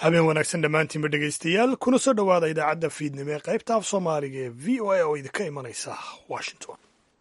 habeen wanaagsan dhammaantiinba dhegaystayaal kuna soo dhowaada idaacadda fiidnimo ee qaybta af soomaaliga ee v o a oo idinka imanaysa washington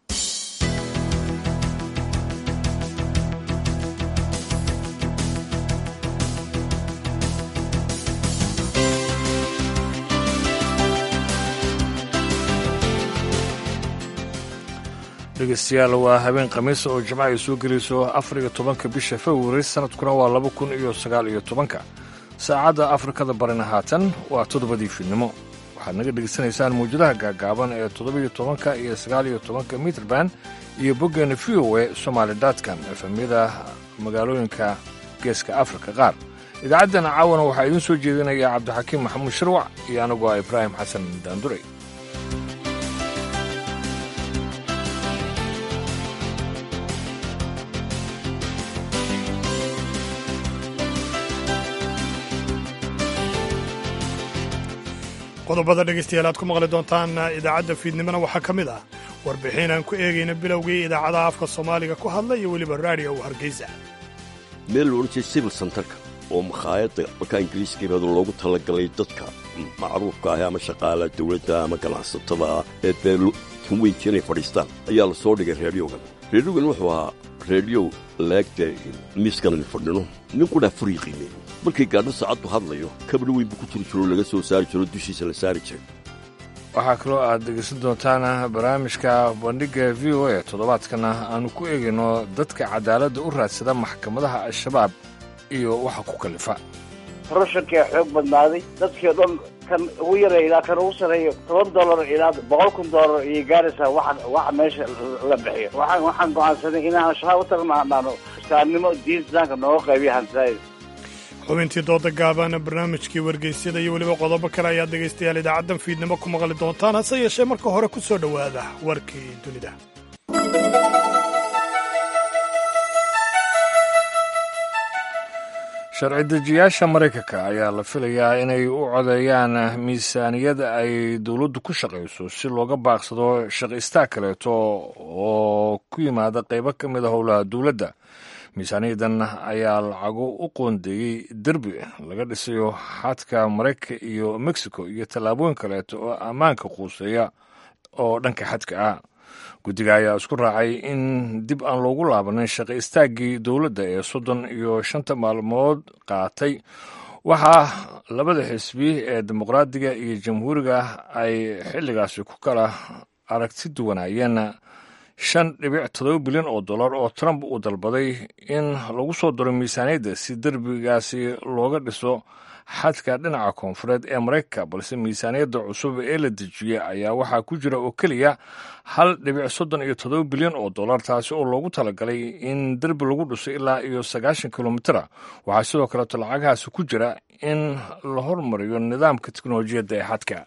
dhegeystayaal waa habeen khamiisa oo jimca ay soo gelayso afar iyo tobanka bisha februari sanadkuna waa laba kun iyo sagaal iyo tobanka saacadda afrikada barina haatan waa toddobadii fiidnimo waxaad naga dhegaysanaysaan mawjadaha gaagaaban ee toddobiyo tobanka iyo sagaal iyo tobanka mitrband iyo boggeena v o e somaali dotcom efemyada magaalooyinka geeska afrika qaar idaacaddana caawana waxaa idiin soo jeedinaya cabdixakiim maxamuud shirwac iyo anigoo ah ibraahim xasan daanduray qodobada dhegaystayaal aad ku maqli doontaan idaacadda fiidnimona waxaa ka mid ah warbixin aan ku eegayna bilowgii idaacadaha afka soomaaliga ku hadla iyo weliba raadiyo hargeysa meel la odhan jiray civil centerka oo makhaayadda markaa ingiriiska imaado loogu talagalay dadka macruufka ah ama shaqaalaha dawladda ama ganacsatada ee dee kan weynka inay fadhiistaan ayaa la soo dhigay reedyogan reedyogan wuxuu ahaa reedyo laagta miiskanani fadhino nin qudhaa furii qiimey markay gaadho saacaddu hadlayo kabadho weyn buu ku jiri jiro laga soo saari jiro dushiisa la saari jiray waxaa kaloo aad dhegaysan doontaan barnaamijka bandhigga v o a toddobaadkana aanu ku eegayno dadka cadaaladda u raadsada maxkamadaha al-shabaab iyo waxa ku kalifa korashankaa xoog badnaaday dadkii o dhan kan ugu yara ilaa kan ugu sareeyo toban dollar ilaa boqol kun dollar iyo gaaraysaa waxa waxa meesha la bixiyo waxaan waxaan go'aansanay inaan al-shabaab u tagno hadhaano islaamnimo diin islaamka nooga qaybiya hantidaayda xubintii dooda gaaban barnaamijkii wargeysyada iyo weliba qodobo kale ayaad dhegaystayaal idaacaddan fiidnimo ku maqli doontaan hase yeeshee marka hore ku soo dhowaada warkii dunida sharci dejiyaasha maraykanka ayaa la filayaa inay u codeeyaan miisaaniyada ay dowladdu ku shaqayso si looga baaqsado shaqaistaa kaleeto oo ku yimaada qaybo ka mid a howlaha dowladda miisaaniyadan ayaa lacago u qoondeeyey derbi laga dhisayo xadka maraykanka iyo mexico iyo tallaabooyin kaleeto oo ammaanka quuseeya oo dhanka xadka ah guddiga ayaa isku raacay in dib aan loogu laabanin shaqa istaaggii dowladda ee soddon iyo shanta maalmood qaatay waxaa labada xisbi ee dimuqraadiga iyo jamhuuriga ay xilligaasi ku kala aragti duwanaayeen shan dhibic todoba bilyan oo dollar oo trump uu dalbaday in lagu soo daro miisaaniyadda si derbigaasi looga dhiso xadka dhinaca koonfureed ee maraykanka balse miisaaniyadda cusub ee la dejiyey ayaa waxaa ku jira oo keliya hal dhibic soddon iyo todoba bilyan oo dollar taasi oo loogu talagalay in derbi lagu dhiso ilaa iyo sagaashan kilomitra waxaa sidoo kaleeto lacagahaasi ku jira in la hormariyo nidaamka teknolojiyadda ee xadka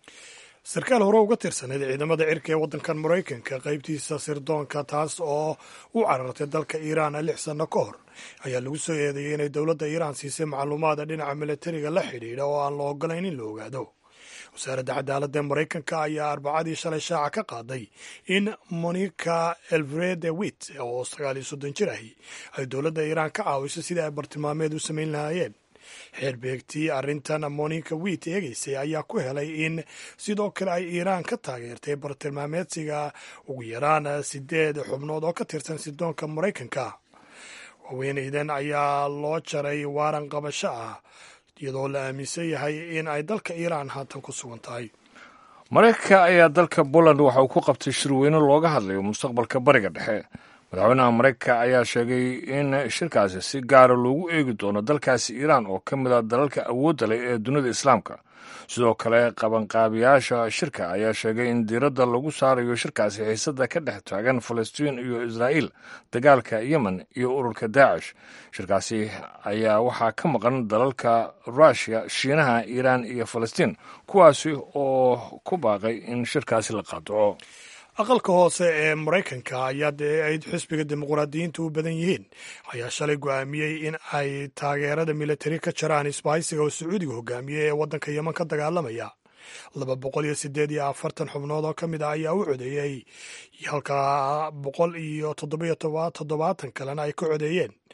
sarkaal hore uga tirsaneyd ciidamada cirka ee waddankan maraykanka qaybtiisa sirdoonka taas oo u carartay dalka iiraan lix sanno ka hor ayaa lagu soo eedeeyey inay dowladda iiraan siisay macluumaada dhinaca milatariga la xidhiidha oo aan la ogolayn in la ogaado wasaaradda cadaaladda ee maraykanka ayaa arbacadii shalay shaaca ka qaaday in monica elvrede wit oo sagaal iyo soddon jir ahi ay dowladda iiraan ka caawiso sidii ay bartilmaameed u samayn lahaayeen xeerbeegtii arrintan monica wit eegaysay ayaa ku helay in sidoo kale ay iiraan ka taageertay bartilmaameedsiga ugu yaraan sideed xubnood oo ka tirsan sidoonka maraykanka haweenaydan ayaa loo jaray waaran qabasho ah iyadoo la aaminsan yahay in ay dalka iiraan haatan ku sugan tahay maraykanka ayaa dalka poland waxa uu ku qabtay shirweyne looga hadlayo mustaqbalka bariga dhexe madaxweynaha maraykanka ayaa sheegay in shirkaasi si gaara loogu eegi doono dalkaasi iiraan oo ka mid a dalalka awoodda leh ee dunida islaamka sidoo kale qabanqaabiyaasha shirka ayaa sheegay in diiradda lagu saarayo shirkaasi xiisada ka dhex taagan falastiin iyo israa'iil dagaalka yemen iyo ururka daacish shirkaasi ayaa waxaa ka maqan dalalka ruushiya shiinaha iiraan iyo falastiin kuwaasi oo ku baaqay in shirkaasi la qaadaco aqalka hoose ee maraykanka ayaa dee ay xisbiga dimuqraadiyiinta u badan yihiin ayaa shalay go'aamiyey in ay taageerada militari ka jaraan isbahaysiga oo sacuudiga hogaamiyey ee waddanka yeman ka dagaalamaya laba boqol iyo sideed iyo afartan xubnood oo ka mid ah ayaa u codeeyey halka boqol iyo toddobiyo toddobaatan kalena ay ka codeeyeen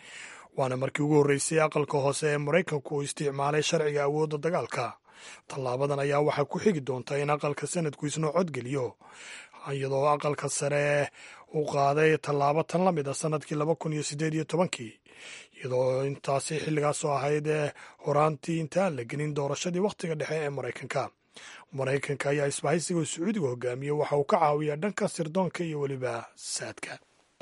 waana markii ugu horreysay aqalka hoose ee maraykanku uu isticmaalay sharciga awoodda dagaalka tallaabadan ayaa waxaa ku xigi doonta in aqalka sanadku isnoo codgeliyo iyadoo aqalka sare uu qaaday tallaabo tan la mid a sanadkii laba kun iyo siddeed iyo tobankii iyadoo intaasi xilligaasoo ahayd ee horaantii intaan la gelin doorashadii wakhtiga dhexe ee maraykanka maraykanka ayaa isbahaysiga sacuudiga hogaamiye waxa uu ka caawiyaa dhanka sirdoonka iyo weliba saadka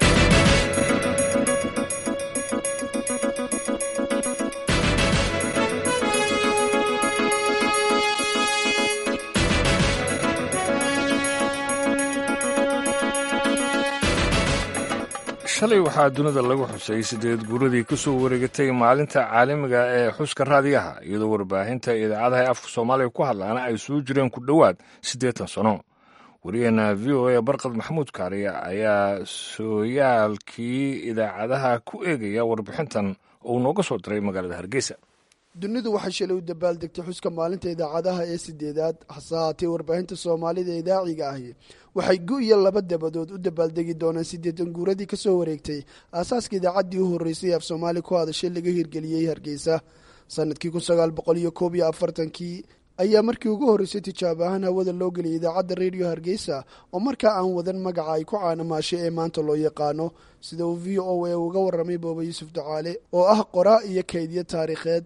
shalay waxaa dunida lagu xusay sideed guuradii ka soo wareegatay maalinta caalamiga ee xuska raadiyaha iyadoo warbaahinta idaacadaha ee afka soomaaliga ku hadlaana ay soo jireen ku dhowaad siddeetan sano wariyaheena v o a barkad maxamuud kaariya ayaa sooyaalkii idaacadaha ku eegaya warbixintan uu nooga soo diray magaalada hargeysa dunidu waxay shalay u dabaaldegtay xuska maalinta idaacadaha ee sideedaad hase haatee warbaahinta soomaalida idaaciga ahi waxay gu iyo laba dabadood u dabaaldegi doonaan siddeetan guuradii kasoo wareegtay aasaaska idaacaddii u horreysay af soomaali ku hadashay laga hirgeliyey hargeysa sanadkii kun sagaal boqol iyo koob iyo afartankii ayaa markii ugu horreysay tijaabo ahaan hawada loo geliyay idaacadda redio hargeysa oo markaa aan wadan magaca ay ku caanamaashay ee maanta loo yaqaano sida uu v o a uga warramay booba yuusuf ducaale oo ah qoraa iyo kaydyo taariikheed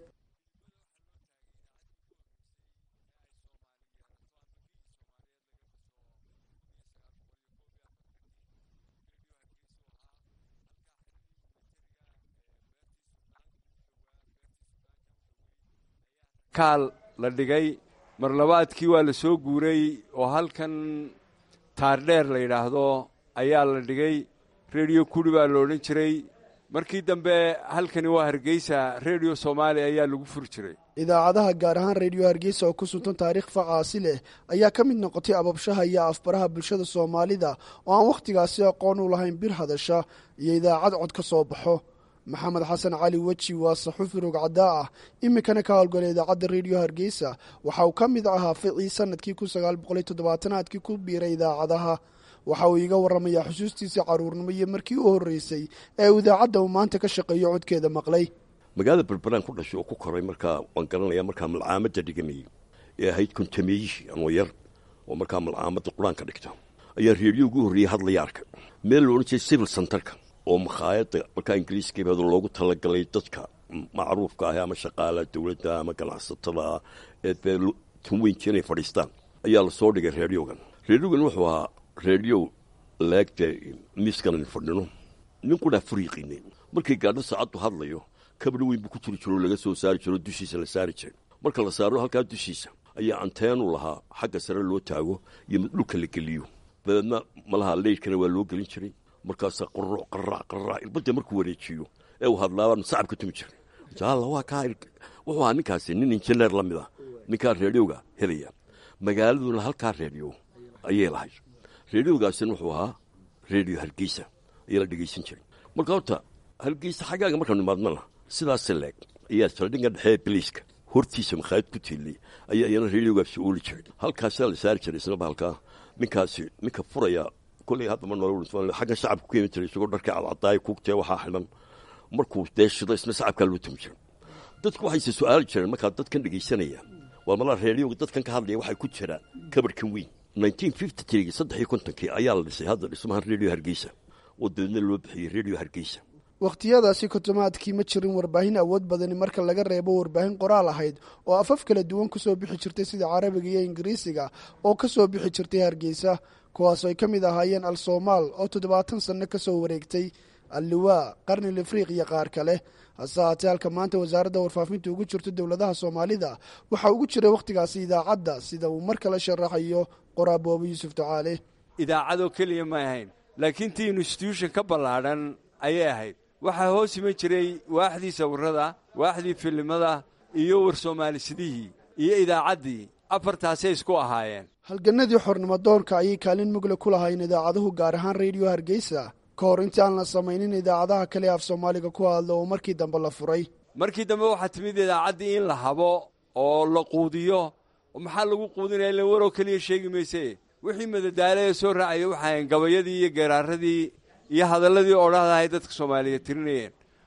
kaal la dhigay marlabaadkii waa la soo guuray oo halkan taardheer la yidhaahdo ayaa la dhigay rediyo kuri baa la odhan jiray markii dambe halkani waa hargeysa rediyo soomaaliya ayaa lagu furi jiray idaacadaha gaar ahaan reediyo hargeysa oo ku suntan taariikh facaasi leh ayaa ka mid noqotay ababshaha iyo afbaraha bulshada soomaalida oo aan wakhtigaasi aqoon u lahayn bir hadasha iyo idaacad cod ka soo baxo maxamed xasan cali weji waa saxuufi rogcadaa ah iminkana ka howlgalay idaacadda reediyo hargeysa waxa uu ka mid ahaa ficii sanadkii kun sagaal boqoliyo toddobaatanaadkii ku biiray idaacadaha waxa uu iiga warramayaa xusuustiisii caruurnimo iyo markii u horreysay ee uu idaacadda uu maanta ka shaqeeyo codkeeda maqlay magaalada berberaan ku dhashay oo ku koray markaa waan garanaya markaa malcaamadda dhigamayey ee ahayd kontameeyihii anoo yar oo markaa malcaamadda qur-aanka dhigta ayaa reediyo ugu horreeyey hadlaya arka meel la odhan jiray civil centerka oo makhaayadda markaa ingiriiskabeedu loogu talagalay dadka macruufka ah ama shaqaalaha dowladda ama ganacsatada ee bee tan weynti inay fadhiistaan ayaa lasoo dhigay reediyogan reediyogan wuxuu ahaa reediyo leegta miiskanan fadhino ninkunaa furiiqinay markii gaadho saacaddu hadlayo kabadho weyn buu ku jiri jiro laga soo saari jiro dushiisa la saari jiray marka la saaro halkaa dushiisa ayaa anteenu lahaa xagga sare loo taago iyo mid dhulka la geliyo dabeedna malaha leydhkana waa loo gelin jiray markaasaa qorooc qaraac qaraac irbadda markuu wareejiyo ee uu hadlaabaan sacab ka tumi jiray jaalla waa kaa wuxuu ahaa ninkaasi nin injineer la mid ah ninkaa reediyowga helaya magaaladuna halkaa reediyo ayay lahayd reediyogaasina wuxuu ahaa reediyo hargeysa ayaa la dhegaysan jiray marka horta hargeysa xaggaaga markaanu imaadnana sidaase leeg ayaa saldhinga dhexee biliiska hortiisa makhaayad ku tiilay ayaa iyana reediyogaasi ooli jiray halkaasaa la saari jiray isna bahalkaa ninkaasi ninka furaya koley haddama nool xaggan shacabka ku keeni jiray isagoo dharka cadcadaaya kuugtee waxaa xidhan markuu dee shido isna shacabkaa loo tumi jiray dadku waxayse su-aali jireen markaa dadkan dhegaysanaya waa malaa reediyoga dadkan ka hadlaya waxay ku jiraan kabarhkan weyn nineteen fifty trigi saddex iyo kontonkii ayaa la dhisay hadda dhismahan reediyo hargeysa oo dabeedna loo bixiyey reediyo hargeysa wakhtiyadaasi kontomaadkii ma jirin warbaahin awood badani marka laga reebo warbaahin qoraal ahayd oo afaf kala duwan kusoo bixi jirtay sida carabiga iyo ingiriisiga oo ka soo bixi jirtay hargeysa kuwaasoo ay ka mid ahaayeen al soomaal oo toddobaatan sanno ka soo wareegtay alliwaa qarnil afriiq iyo qaar kale hase haatee halka maanta wasaaradda warfaafinta ugu jirto dowladaha soomaalida waxaa ugu jiray wakhtigaasi idaacadda sida uu mar kale sharaxayo qoraaboobo yuusuf ducaale idaacadoo keliya may ahayn laakiin tii instituushon ka ballaadhan ayay ahayd waxaa hoos iman jiray waaxdii sawirrada waaxdii filimada iyo war soomaalisiidihii iyo idaacaddii afartaasay isku ahaayeen halganadii xornimo doonka ayay kaalin mugle ku lahayn idaacaduhu gaar ahaan reediyo hargeysa ka hor intii aan la samaynin idaacadaha kale af soomaaliga ku hadla oo markii dambe la furay markii dambe waxaa timid idaacaddii in la habo oo la quudiyo maxaa lagu quudinaya ila waroo keliya sheegi mayse wixii madadaalo ee soo raacaya waxaahayn gabayadii iyo geeraaradii iyo hadalladii odhahdahay dadka soomaaliyeed tirinayeen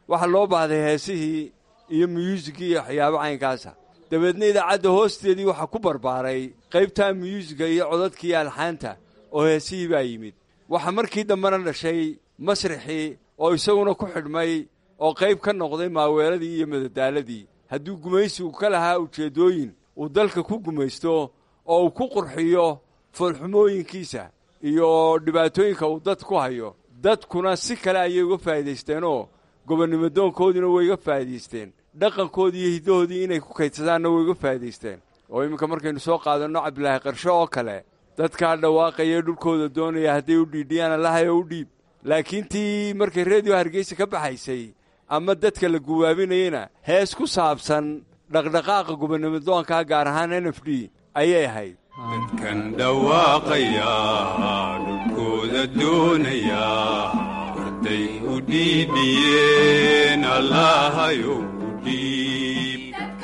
waxaa loo baahday heesihii iyo myuusigii iyo waxyaabo caynkaasa dabeedna idaacadda hoosteedii waxaa ku barbaaray qaybtaa myuusiga iyo codadkii iyo alxaanta oo heesihii baa yimid waxaa markii dambena dhashay masrixii oo isaguna ku xidhmay oo qayb ka noqday maaweeladii iyo madadaaladii hadduu gumaysigu ka lahaa ujeeddooyin uu dalka ku gumaysto oo uu ku qurxiyo foolxumooyinkiisa iyo dhibaatooyinka uu dad ku hayo dadkuna si kale ayay uga faa'iidaysteenoo gobonnimodoonkoodiina way uga faa'iidaysteen dhaqankoodii iyo hiddahoodii inay ku kaydsadaanna way uga faa'iidaysteen oo iminka markaynu soo qaadanno cabdilaahi qarsho oo kale dadkaa dhawaaqaya dhulkooda doonaya hadday u dhiidhiyaan allahayo u dhiib laakiin tii markay reediyo hargeysa ka baxaysay ama dadka la guwaabinayena hees ku saabsan dhaqdhaqaaqa gobonnimodoonkaa gaar ahaan n f d ayay ahayd dadkan dhawaaqaya dhulkooda doonaya warday u dhiidhiyeen allahayo u dhiib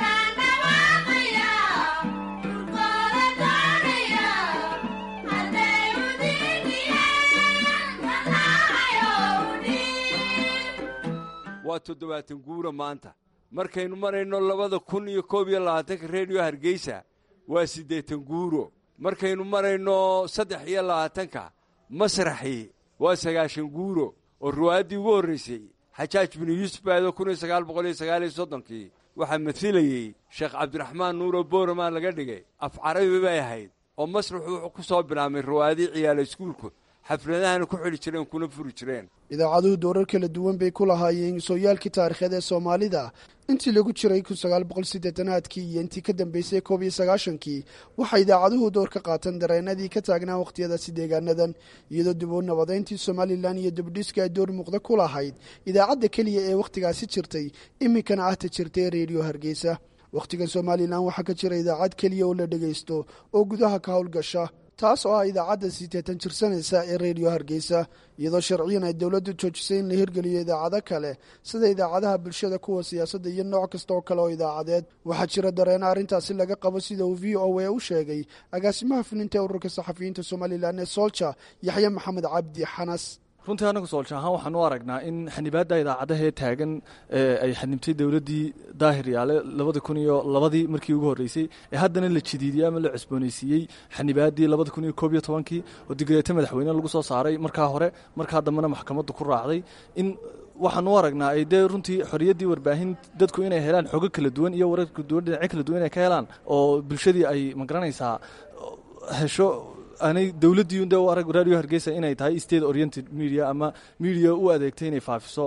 waa toddobaatan guura maanta markaynu marayno labada kun iyo koob iyo labaatanka reediyo hargeysa waa siddeetan guuro markaynu marayno saddex iyo labaatanka masraxii waa sagaashan guuro oo riwaayaddii ugu horraysay xajaaj binu yuusuf baado kun iyo sagaal boqol iyo sagaal iyo soddonkii waxaa masilayey sheekh cabdiraxmaan nuuro booramaan laga dhigay af carabi bay ahayd oo masraxu wuxuu ku soo bilaabmay riwaayadii ciyaala iskuulku xafladahana ku xidhi jireen kuna furi jireen idaacaduhu doorar kala duwan bay ku lahaayeen sooyaalkii taariikheed ee soomaalida intii lagu jiray kun sagaal boqol siddeetanaadkii iyo intii ka dambeysay koob iyo sagaashankii waxay idaacaduhu door ka qaateen dareenadii ka taagnaa wakhtiyadaasi deegaanadan iyadoo dib u nabadayntii somalilan iyo dibudhiska ay door muuqda ku lahayd idaacadda keliya ee wakhtigaasi jirtay iminkana ahta jirtay reediyo hargeysa wakhtigan somalilan waxaa ka jira idaacad keliya oo la dhegaysto oo gudaha ka howlgasha taas oo ah idaacadda sideetan jirsanaysa ee reediyo hargeysa iyadoo sharciyan ay dowladdu joojisay in la hirgeliyo idaacado kale sida idaacadaha bulshada kuwa siyaasadda iyo nooc kasta oo kale oo idaacadeed waxaa jira dareeno arrintaasi laga qabo sida uu v o a u sheegay agaasimaha fulinta ee ururka saxafiyiinta somalilan ee soolja yaxye maxamed cabdi xanas runtii anagu soolja ahaan waxaan u aragnaa in xanibaadda idaacadahee taagan ay xanibtay dowladdii daahir yaale labada kun iyo labadii markii ugu horreysay ee haddana la jidiidiyey ama la cusboonaysiiyey xanibaaddii labada kun iyo koob iyo tobankii oo digreeto madaxweyne lagu soo saaray markaa hore markaa dambena maxkamaddu ku raacday in waxaan u aragnaa ay dee runtii xoriyaddii warbaahin dadku inay helaan xogo kala duwan iyo warar kala duwan dhinacyo kala duwan inay ka helaan oo bulshadii ay magaranaysaa hesho aanay dowladdii de u arag radio hargeysa inay tahay state oriented media ama media u adeegtay inay faafiso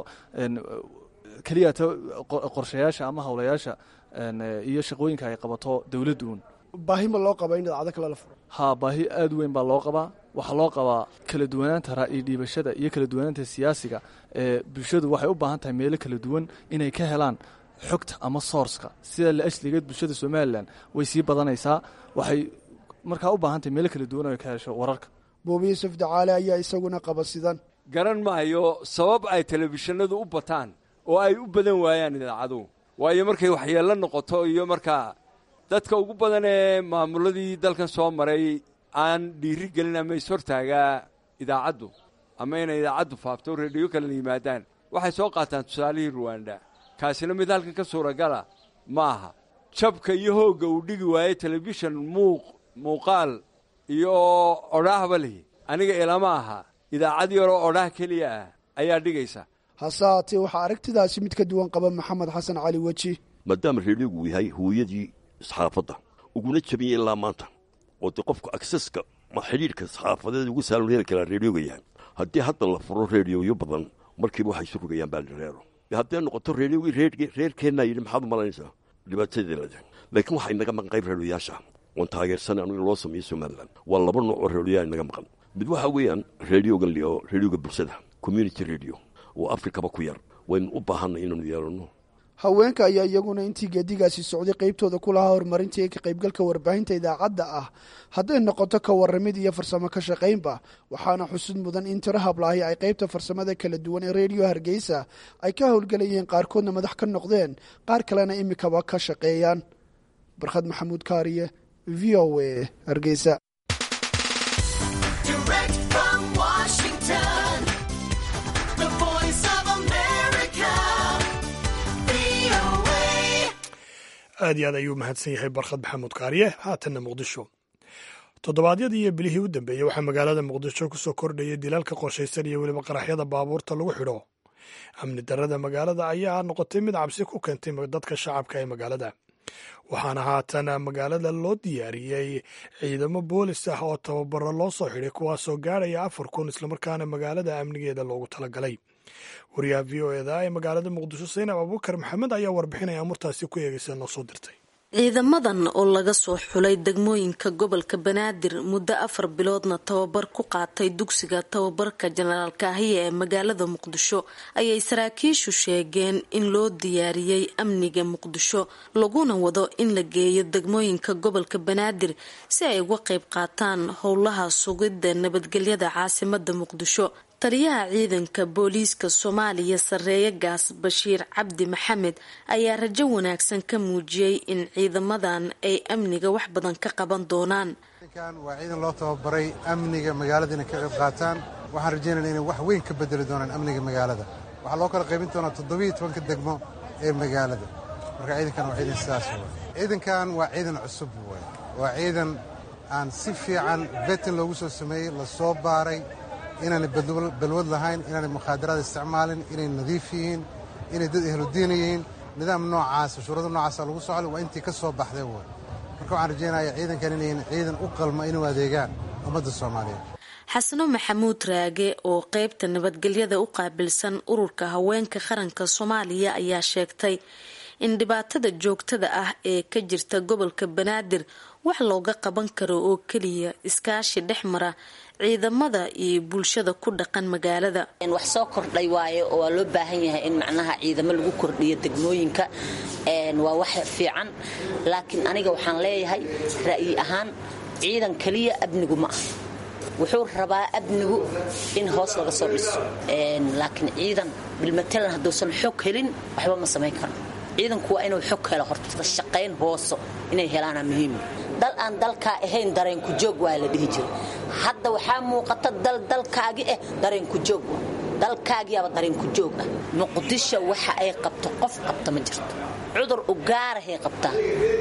keliyata qorshayaasha ama howlayaasha iyo shaqooyinka ay qabato dowladdu uun baahi ma loo qaba in idaacado kale la furo haa baahi aad u weyn baa loo qabaa waxaa loo qabaa kala duwanaanta ra'yi dhiibashada iyo kala duwanaanta siyaasiga ee bulshadu waxay u baahan tahay meelo kala duwan inay ka helaan xogta ama sourceka sida la asligeed bulshada somalilan way sii badanaysaa waxay markaa u baahan tahay meelo kala duwan oo ka hesho wararka buubi yuusuf dacaale ayaa isaguna qaba sidan garan maayo sabab ay telefishinadu u bataan oo ay u badan waayaan idaacaduhu waayo markay waxyeello noqoto iyo markaa dadka ugu badan ee maamuladii dalkan soo maray aan dhiiri gelin ama ishortaagaa idaacaddu ama inay idaacaddu faafto reediyo kalena yimaadaan waxay soo qaataan tusaalihii ruwanda kaasina mid halkan ka suuragala ma aha jabka iyo hoogga uu dhigi waayey telefishan muuq muuqaal iyo odhaahba lihi aniga ilama aha idaacad yaroo odhaah keliya ah ayaa dhigaysa hase haatee waxaa aragtidaasi mid ka duwan qaba maxamed xasan cali weji maadaama reediyogu yahay hooyadii saxaafadda uguna jabiyey ilaa maanta oo dee qofku akseska ma xidhiidhka saxaafadeed ugu saalon heli karaa reediyoga yahay haddii hadda la furo reediyoyo badan markiiba waxay isu rogayaan baalireero haddee noqoto reediyogii reerkeennaa yidhi maxaad u malaynaysaa dhibaatadii leda laakiin waxaa inaga maqan qayb reediyoyaasha oon taageersan anu in loo sameeyo somalilan waa laba nooc oo reediyoyaa inaga maqan mid waxaa weeyaan reediyogan lio reediyoga bulshada community radio oo afrikaba ku yar waynu u baahanay inaanu yeelanno haweenka ayaa iyaguna intii geedigaasi socday qaybtooda ku lahaa horumarinta iyo ka qaybgalka warbaahinta idaacadda ah hadday noqoto ka warramid iyo farsamo ka shaqaynba waxaana xusud mudan in tiro hablaahi ay qaybta farsamada kala duwan ee reediyo hargeysa ay ka howlgelayeen qaarkoodna madax ka noqdeen qaar kalena imikaba ka shaqeeyaan barkhad maxamuud kaariye v o a hargeysa aad iyo aad ayuu mahadsan yahay barkhad maxamuud kaariye haatanna muqdisho toddobaadyadii iyo bilihii u dambeeyey waxaa magaalada muqdisho ku soo kordhayay dilaalka qorshaysan iyo weliba qaraxyada baabuurta lagu xidho amni darrada magaalada ayaa noqotay mid cabsi ku keentay dadka shacabka ee magaalada waxaana haatan magaalada loo diyaariyey ciidamo boolis ah oo tababaro loo soo xidhay kuwaasoo gaarhaya afar kun islamarkaana magaalada amnigeeda loogu talagalay wariyaha v o eda ee magaalada muqdisho saynab abuukar maxamed ayaa warbixinaya amurtaasi ku eegaysa noo soo dirtay ciidamadan oo laga soo xulay degmooyinka gobolka banaadir muddo afar biloodna tababar ku qaatay dugsiga tababarka jenaraal kaahiya ee magaalada muqdisho ayay saraakiishu sheegeen in loo diyaariyey amniga muqdisho laguna wado in la geeyo degmooyinka gobolka banaadir si ay uga qayb qaataan howlaha sugidda nabadgelyada caasimada muqdisho taliyaha ciidanka booliiska soomaaliya sareeye gaas bashiir cabdi maxamed ayaa rajo wanaagsan ka muujiyey in ciidamadan ay amniga wax badan ka qaban doonaan waa ciidan loo tababaray amniga magaalada inay ka qayb qaataan waxaan rajaynayna inay wax weyn ka bedeli doonaan amniga magaalada waxaa loo kala qaybin doonaa toddobiiyo tobanka degmo ee magaalada marka ciidankan waa ciidan sidaas w ciidankan waa ciidan cusub w waa ciidan aan si fiican betin loogu soo sameeyey lasoo baaray inaanay balwad lahayn inaanay mukhaadaraad isticmaalin inay nadiif yihiin inay dad ehludiina yihiin nidaam noocaasa shuruudo noocaasa lagu socdo waa intii ka soo baxday way marka waxaan rajaynaya ciidankan inayn ciidan u qalma inuu adeegaan ummadda soomaaliyeed xasano maxamuud raage oo qeybta nabadgelyada u qaabilsan ururka haweenka qaranka soomaaliya ayaa sheegtay in dhibaatada joogtada ah ee ka jirta gobolka banaadir wax looga qaban karo oo keliya iskaashi dhex mara ciidamada iyo bulshada ku dhaqan magaalada wax soo kordhay waaye oo waa loo baahan yahay in macnaha ciidamo lagu kordhiyo degmooyinka waa wax fiican laakiin aniga waxaan leeyahay ra'yi ahaan ciidan keliya amnigu ma ah wuxuu rabaa amnigu in hoos laga soo dhiso laakiin ciidan bilmatalan hadduusan xog helin waxba ma samayn karo ciidanku waa inuu xog helo horta shaqayn hooso inay helaana muhiim dal aan dalkaa ahayn dareenku joog waa la dhihi jiray hadda waxaa muuqata dal dalkaagi ah dareenku joog dalkaagiyaaba dareenku joog ah muqdisho waxa ay qabto qof qabta ma jirto cudur u gaarahay qabtaa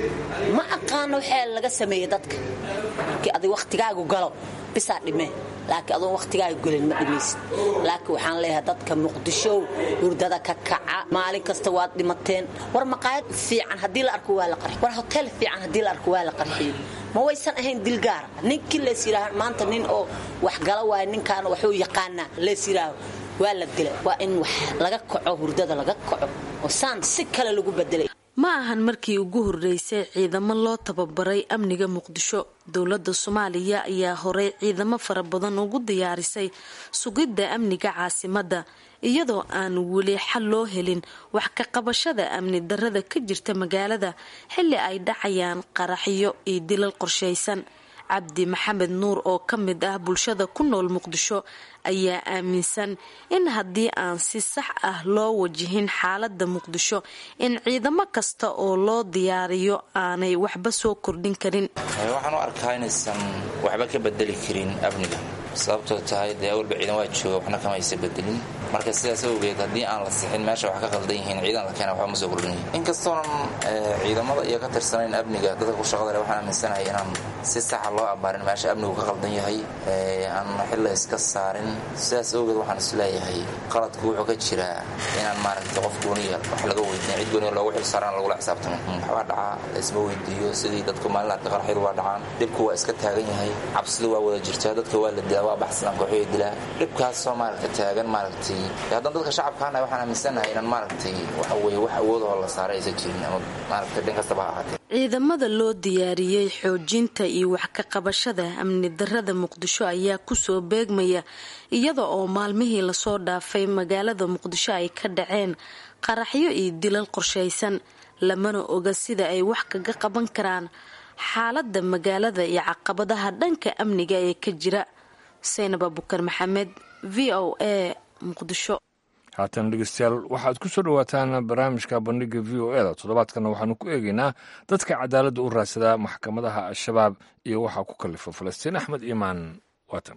ma aqaano waxaa laga sameeyey dadka markii adig wakhtigaagu galo bisaa dhimee laakiin adoon wakhtigaaga golin ma dhimaysid laakiin waxaan leeyahay dadka muqdishow hurdada ka kaca maalin kasta waad dhimateen war maqaayad fiican haddii la arko waa la qarxiy war hotel fiican haddii la arko waa la qarxiyo ma waysan ahayn dilgaara ninkii lees yidhaaha maanta nin oo wax gala waayo ninkaana waxuu yaqaanaa lees yidhaaho waa la dila waa in wax laga kaco hurdada laga kaco oo saan si kale lagu bedelay ma ahan markii ugu horreysay ciidamo loo tababaray amniga muqdisho dowladda soomaaliya ayaa horey ciidamo fara badan ugu diyaarisay sugidda amniga caasimadda iyadoo aan weli xal loo helin wax ka qabashada amni darrada ka jirta magaalada xilli ay dhacayaan qaraxyo iyo dilal qorshaysan cabdi maxamed nuur oo ka mid ah bulshada ku nool muqdisho ayaa aaminsan in haddii aan si sax ah loo wajihin xaaladda muqdisho in ciidamo kasta oo loo diyaariyo aanay waxba soo kordhin karin waxaan u arkaa inaysan waxba ka bedeli karin amniga sababtoo tahay dee awalba ciidan waa jooga waxna kama aysa bedelin marka sidaas awgeed haddii aan la sixin meesha wax ka qaldan yihiin ciidan la keena waxba ma soo kordhin inkastoonan ciidamada iyo ka tirsanayn amniga dadka ku shaqada leh waxaan aaminsanahay inaan si saxa loo abaarin meesha amnigu ka qaldan yahay aan xilla iska saarin sidaas awgeed waxaan isleeyahay qaladku wuxuu ka jiraa inaan maaragta qof gooniya wax laga weydiin cid gooniya loogu xil saaraan lagula xisaabtamo waxbaa dhacaa laisma weydiiyo sidii dadku maalin arka qarxyadu waa dhacaan dhibku waa iska taagan yahay cabsidu waa wada jirtaa dadka waa la dilaa waa baxsanaan kooxoya dilaa dhibkaasoo maaragta taagan maaragtay haddaan dadka shacabkaana waxaan aaminsanahay inaan maaragtay waxa weye wax awoodahoo la saaray aysan jirin ama maaragta dhin kastaba ha ahaatee ciidamada loo diyaariyey xoojinta iyo wax ka qabashada amni darrada muqdisho ayaa kusoo beegmaya iyada oo maalmihii lasoo dhaafay magaalada muqdisho ay ka dhaceen qaraxyo iyo dilal qorshaysan lamana oga sida ay wax kaga qaban karaan xaaladda magaalada iyo caqabadaha dhanka amniga ee ka jira saynab abukar maxamed v o a muqdisho haatan dhegeystayaal waxaad ku soo dhowaataan barnaamijka bandhiga v o e da toddobaadkana waxaanu ku eegaynaa dadka cadaaladda u raadsadaa maxkamadaha al-shabaab iyo waxaa ku kalifa falastiin axmed iimaan waatan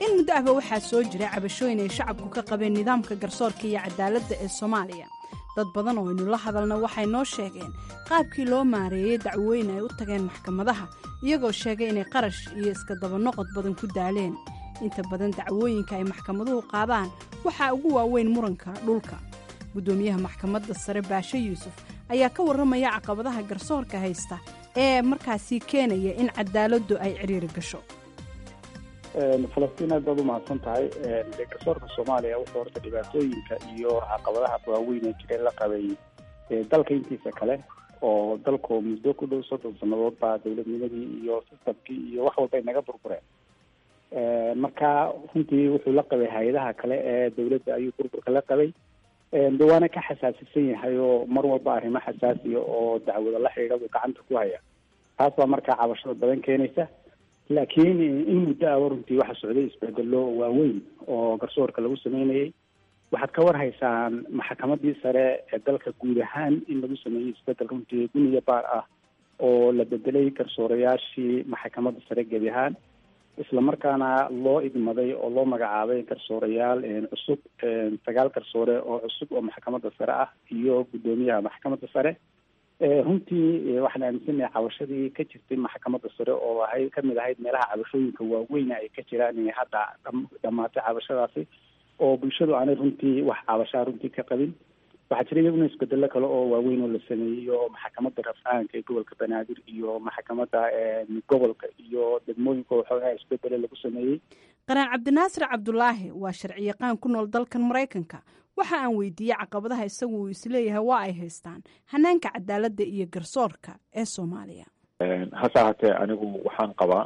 in muddo ahba waxaa soo jira cabashooyin ay shacabku ka qabeen nidaamka garsoorka iyo cadaaladda ee soomaaliya dad badan oo aynu la hadalna waxay noo sheegeen qaabkii loo maareeyey dacwooyin ay u tageen maxkamadaha iyagoo sheegay inay qarash iyo iska dabanoqod badan ku daaleen inta badan dacwooyinka ay maxkamaduhu qaadaan waxaa ugu waaweyn muranka dhulka guddoomiyaha maxkamadda sare baashe yuusuf ayaa ka warramaya caqabadaha garsoorka haysta ee markaasi keenaya in cadaaladdu ay cidhiiri gasho falastiin aad baad u mahadsan tahay dee garsoorka soomaaliya wuxuu horta dhibaatooyinka iyo caqabadaha waaweyn ee jira la qabay dalka intiisa kale oo dalku muddo ku dhow soddon sannadood baa dowladnimadii iyo sistamkii iyo wax walba ay naga burbureen marka runtii wuxuu la qabay hay-adaha kale ee dowladda ayuu burburka la qabay de waana ka xasaasisan yahay oo mar walba arrimo xasaasiya oo dacwada la xidhiidha buu gacanta ku haya taas baa markaa cabashada badan keenaysa laakiin in muddo aba runtii waxaa socday isbedelo waaweyn oo garsoorka lagu sameynayay waxaad ka war haysaan maxkamadii sare ee dalka guud ahaan in lagu sameeyey isbedel runtii guniya baar ah oo la bedelay garsoorayaashii maxkamadda sare gebi ahaan islamarkaana loo idmaday oo loo magacaabay garsoorayaal cusub sagaal garsoore oo cusub oo maxkamadda sare ah iyo guddoomiyaha maxkamadda sare runtii waxaan aaminsanahay cabashadii ka jirtay maxkamadda sare oo ahayd kamid ahayd meelaha cabashooyinka waaweyna ay ka jiraan inay hadda dhamaatay cabashadaasi oo bulshadu aanay runtii wax cabashaa runtii ka qabin waxaa jira iyaguna isbedelo kale oo waaweyn oo la sameeyey oo maxkamadda rafcaanka ee gobolka banaadir iyo maxkamadda gobolka iyo degmooyinka waxoogaa isbedelo lagu sameeyey qaraan cabdinaasir cabdulaahi waa sharciyaqaan ku nool dalkan maraykanka waxa aan weydiiyey caqabadaha isagu uu isleeyahay waa ay haystaan hanaanka cadaaladda iyo garsoorka ee soomaaliya hase ahaatee anigu waxaan qabaa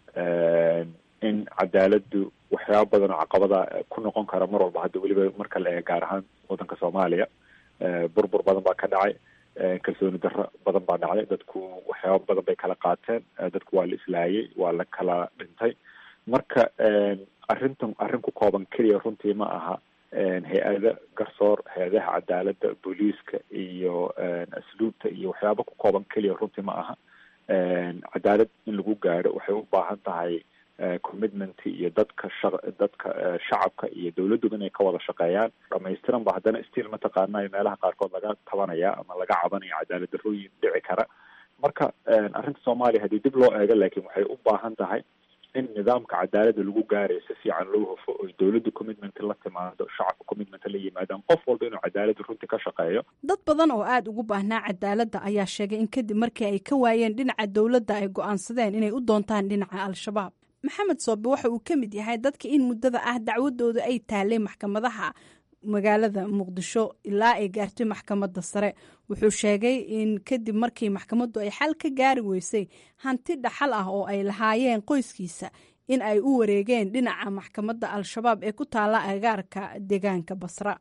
in cadaaladdu waxyaaba badan oo caqabada ku noqon kara mar walba hadda weliba marka la eega gaar ahaan waddanka soomaaliya burbur badan baa ka dhacay kalsooni darro badan baa dhacday dadku waxyaaba badan bay kala qaateen dadku waa la islaayay waa la kala dhintay marka arrintan arrin ku kooban keliya runtii ma aha hay-ada garsoor hay-adaha cadaaladda booliiska iyo asluubta iyo waxyaaba ku kooban keliya runtii ma aha cadaalad in lagu gaadho waxay u baahan tahay commitment iyo dadka sha dadka shacabka iyo dawladduba inay ka wada shaqeeyaan dhamaystiran ba haddana stiil mataqaana meelaha qaarkood laga tabanaya ama laga cabanaya cadaalad darrooyin dhici kara marka arrinta soomaaliya haddii dib loo eego laakiin waxay u baahan tahay in nidaamka cadaaladda lagu gaarayo si fiican loo hufo oy dowladda commitment la timaado shacabka commitment la yimaadaan qof walba inuu cadaaladda runtii ka shaqeeyo dad badan oo aada ugu baahnaa cadaaladda ayaa sheegay in kadib markii ay ka waayeen dhinaca dowladda ay go-aansadeen inay u doontaan dhinaca al-shabaab maxamed soobe waxa uu ka mid yahay dadka in muddada ah dacwadooda ay taalay maxkamadaha magaalada muqdisho ilaa ay gaartay maxkamadda sare wuxuu sheegay in kadib markii maxkamaddu ay xal ka gaari weysay hanti dhaxal ah oo ay lahaayeen qoyskiisa in ay u wareegeen dhinaca maxkamadda al-shabaab ee ku taalla agaarka deegaanka basra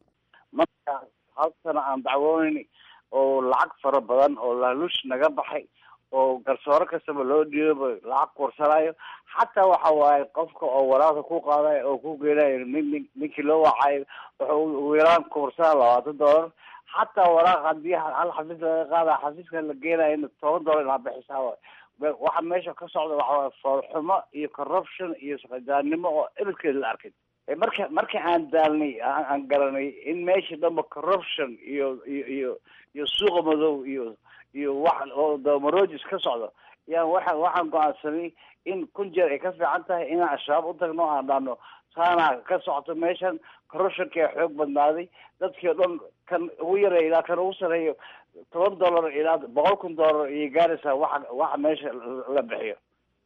marka hal sana aan dacwoonayn oo lacag fara badan oo laaluush naga baxay oo garsoore kastaba loo dhiibo lacag kursanayo xataa waxa waaye qofka oo waraaqda ku qaadayo oo ku geenayo nin nin ninkii loo wacayo wuxuu ugu yaraan kursana labaatan dollar xataa waraaq hadii hal xafiis laga qaada xafiiska la geenayo toban dollar inaa bixisaa waay waxa meesha ka socda waxa waaye foolxumo iyo corruption iyo saqajaannimo oo ebedkeeda la arkay marka marka aan daalnay aan garanay in meesha dhanba corruption iyo iyo iyo iyo suuqa madow iyo iyo wax oo damarojis ka socdo yaan waxa waxaan go-aansanay in kun jeer ay ka fiican tahay inaan al-shabaab u tagno aan dhahno saana ka socoto meeshan corruptionka xoog badnaaday dadkii o dhan kan ugu yareeya ilaa kan ugu sareeyo toban dollar ilaa boqol kun dollar iyo gaaraysaa waxa waxa meesha la bixiyo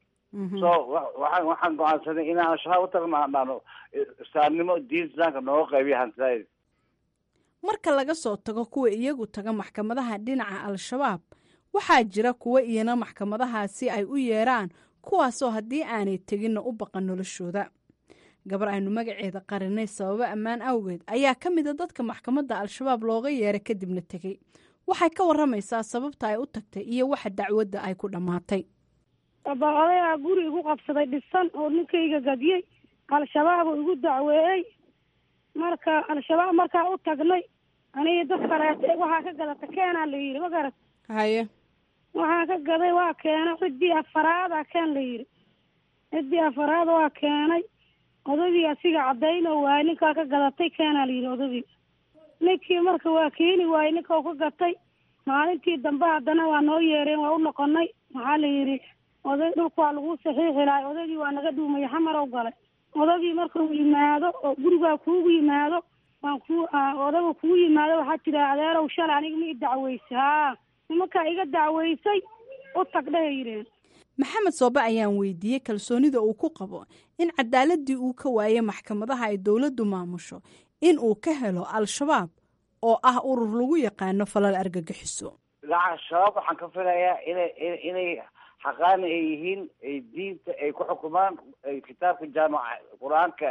so waxaan waxaan go-aansanay inaan al-shabaab u tagno aan dhahno islaamnimo diin islaamka nooga qaybiya hantidayd marka laga soo tago kuwa iyagu taga maxkamadaha dhinaca al-shabaab waxaa jira kuwa iyana maxkamadahaasi ay u yeeraan kuwaasoo haddii aanay teginna u baqan noloshooda gabar aynu magaceeda qarinay sababo ammaan awgeed ayaa ka mida dadka maxkamadda al-shabaab looga yeeray kadibna tegey waxay ka waramaysaa sababta ay u tagtay iyo waxa dacwadda ay ku dhammaatay odayaa guri igu qabsaday dhisan oo ninkayga gadiyey al-shabaab oo igu dacweeyey marka al-shabaab markaa u tagnay aniga dad kaleete waxaa ka gadata keenaa la yidhi ma garat haye waxaa ka gaday waa keenay ciddii afaraada keen la yidhi ciddii afaraad waa keenay odagii asiga cadayno waay ninkaa ka gadatay keenaa la yidhi odagii ninkii marka waa keeni waayey ninka u ka gatay maalintii dambe haddana waa noo yeereen waa u noqonay waxaa la yidhi oday dhulka waa lagu saxiixi lahay odagii waa naga dhuumaya xamarow galay odagii marka uu yimaado oo gurigaa kuugu yimaado waan ku odaga kugu yimaado waxaa tira adeerow shalay aniga ma i dacweysay haa nimankaa iga dacweysay u tag dheha yidheen maxamed soobe ayaan weydiiyey kalsoonida uu ku qabo in cadaaladii uu ka waayey maxkamadaha ay dowladdu maamusho in uu ka helo al-shabaab oo ah urur lagu yaqaano falal argagixiso lacag shabaab waxaan ka filayaa inay inay xaqaani ay yihiin ay diinta ay ku xukumaan ay kitaabka jaamaca qur-aanka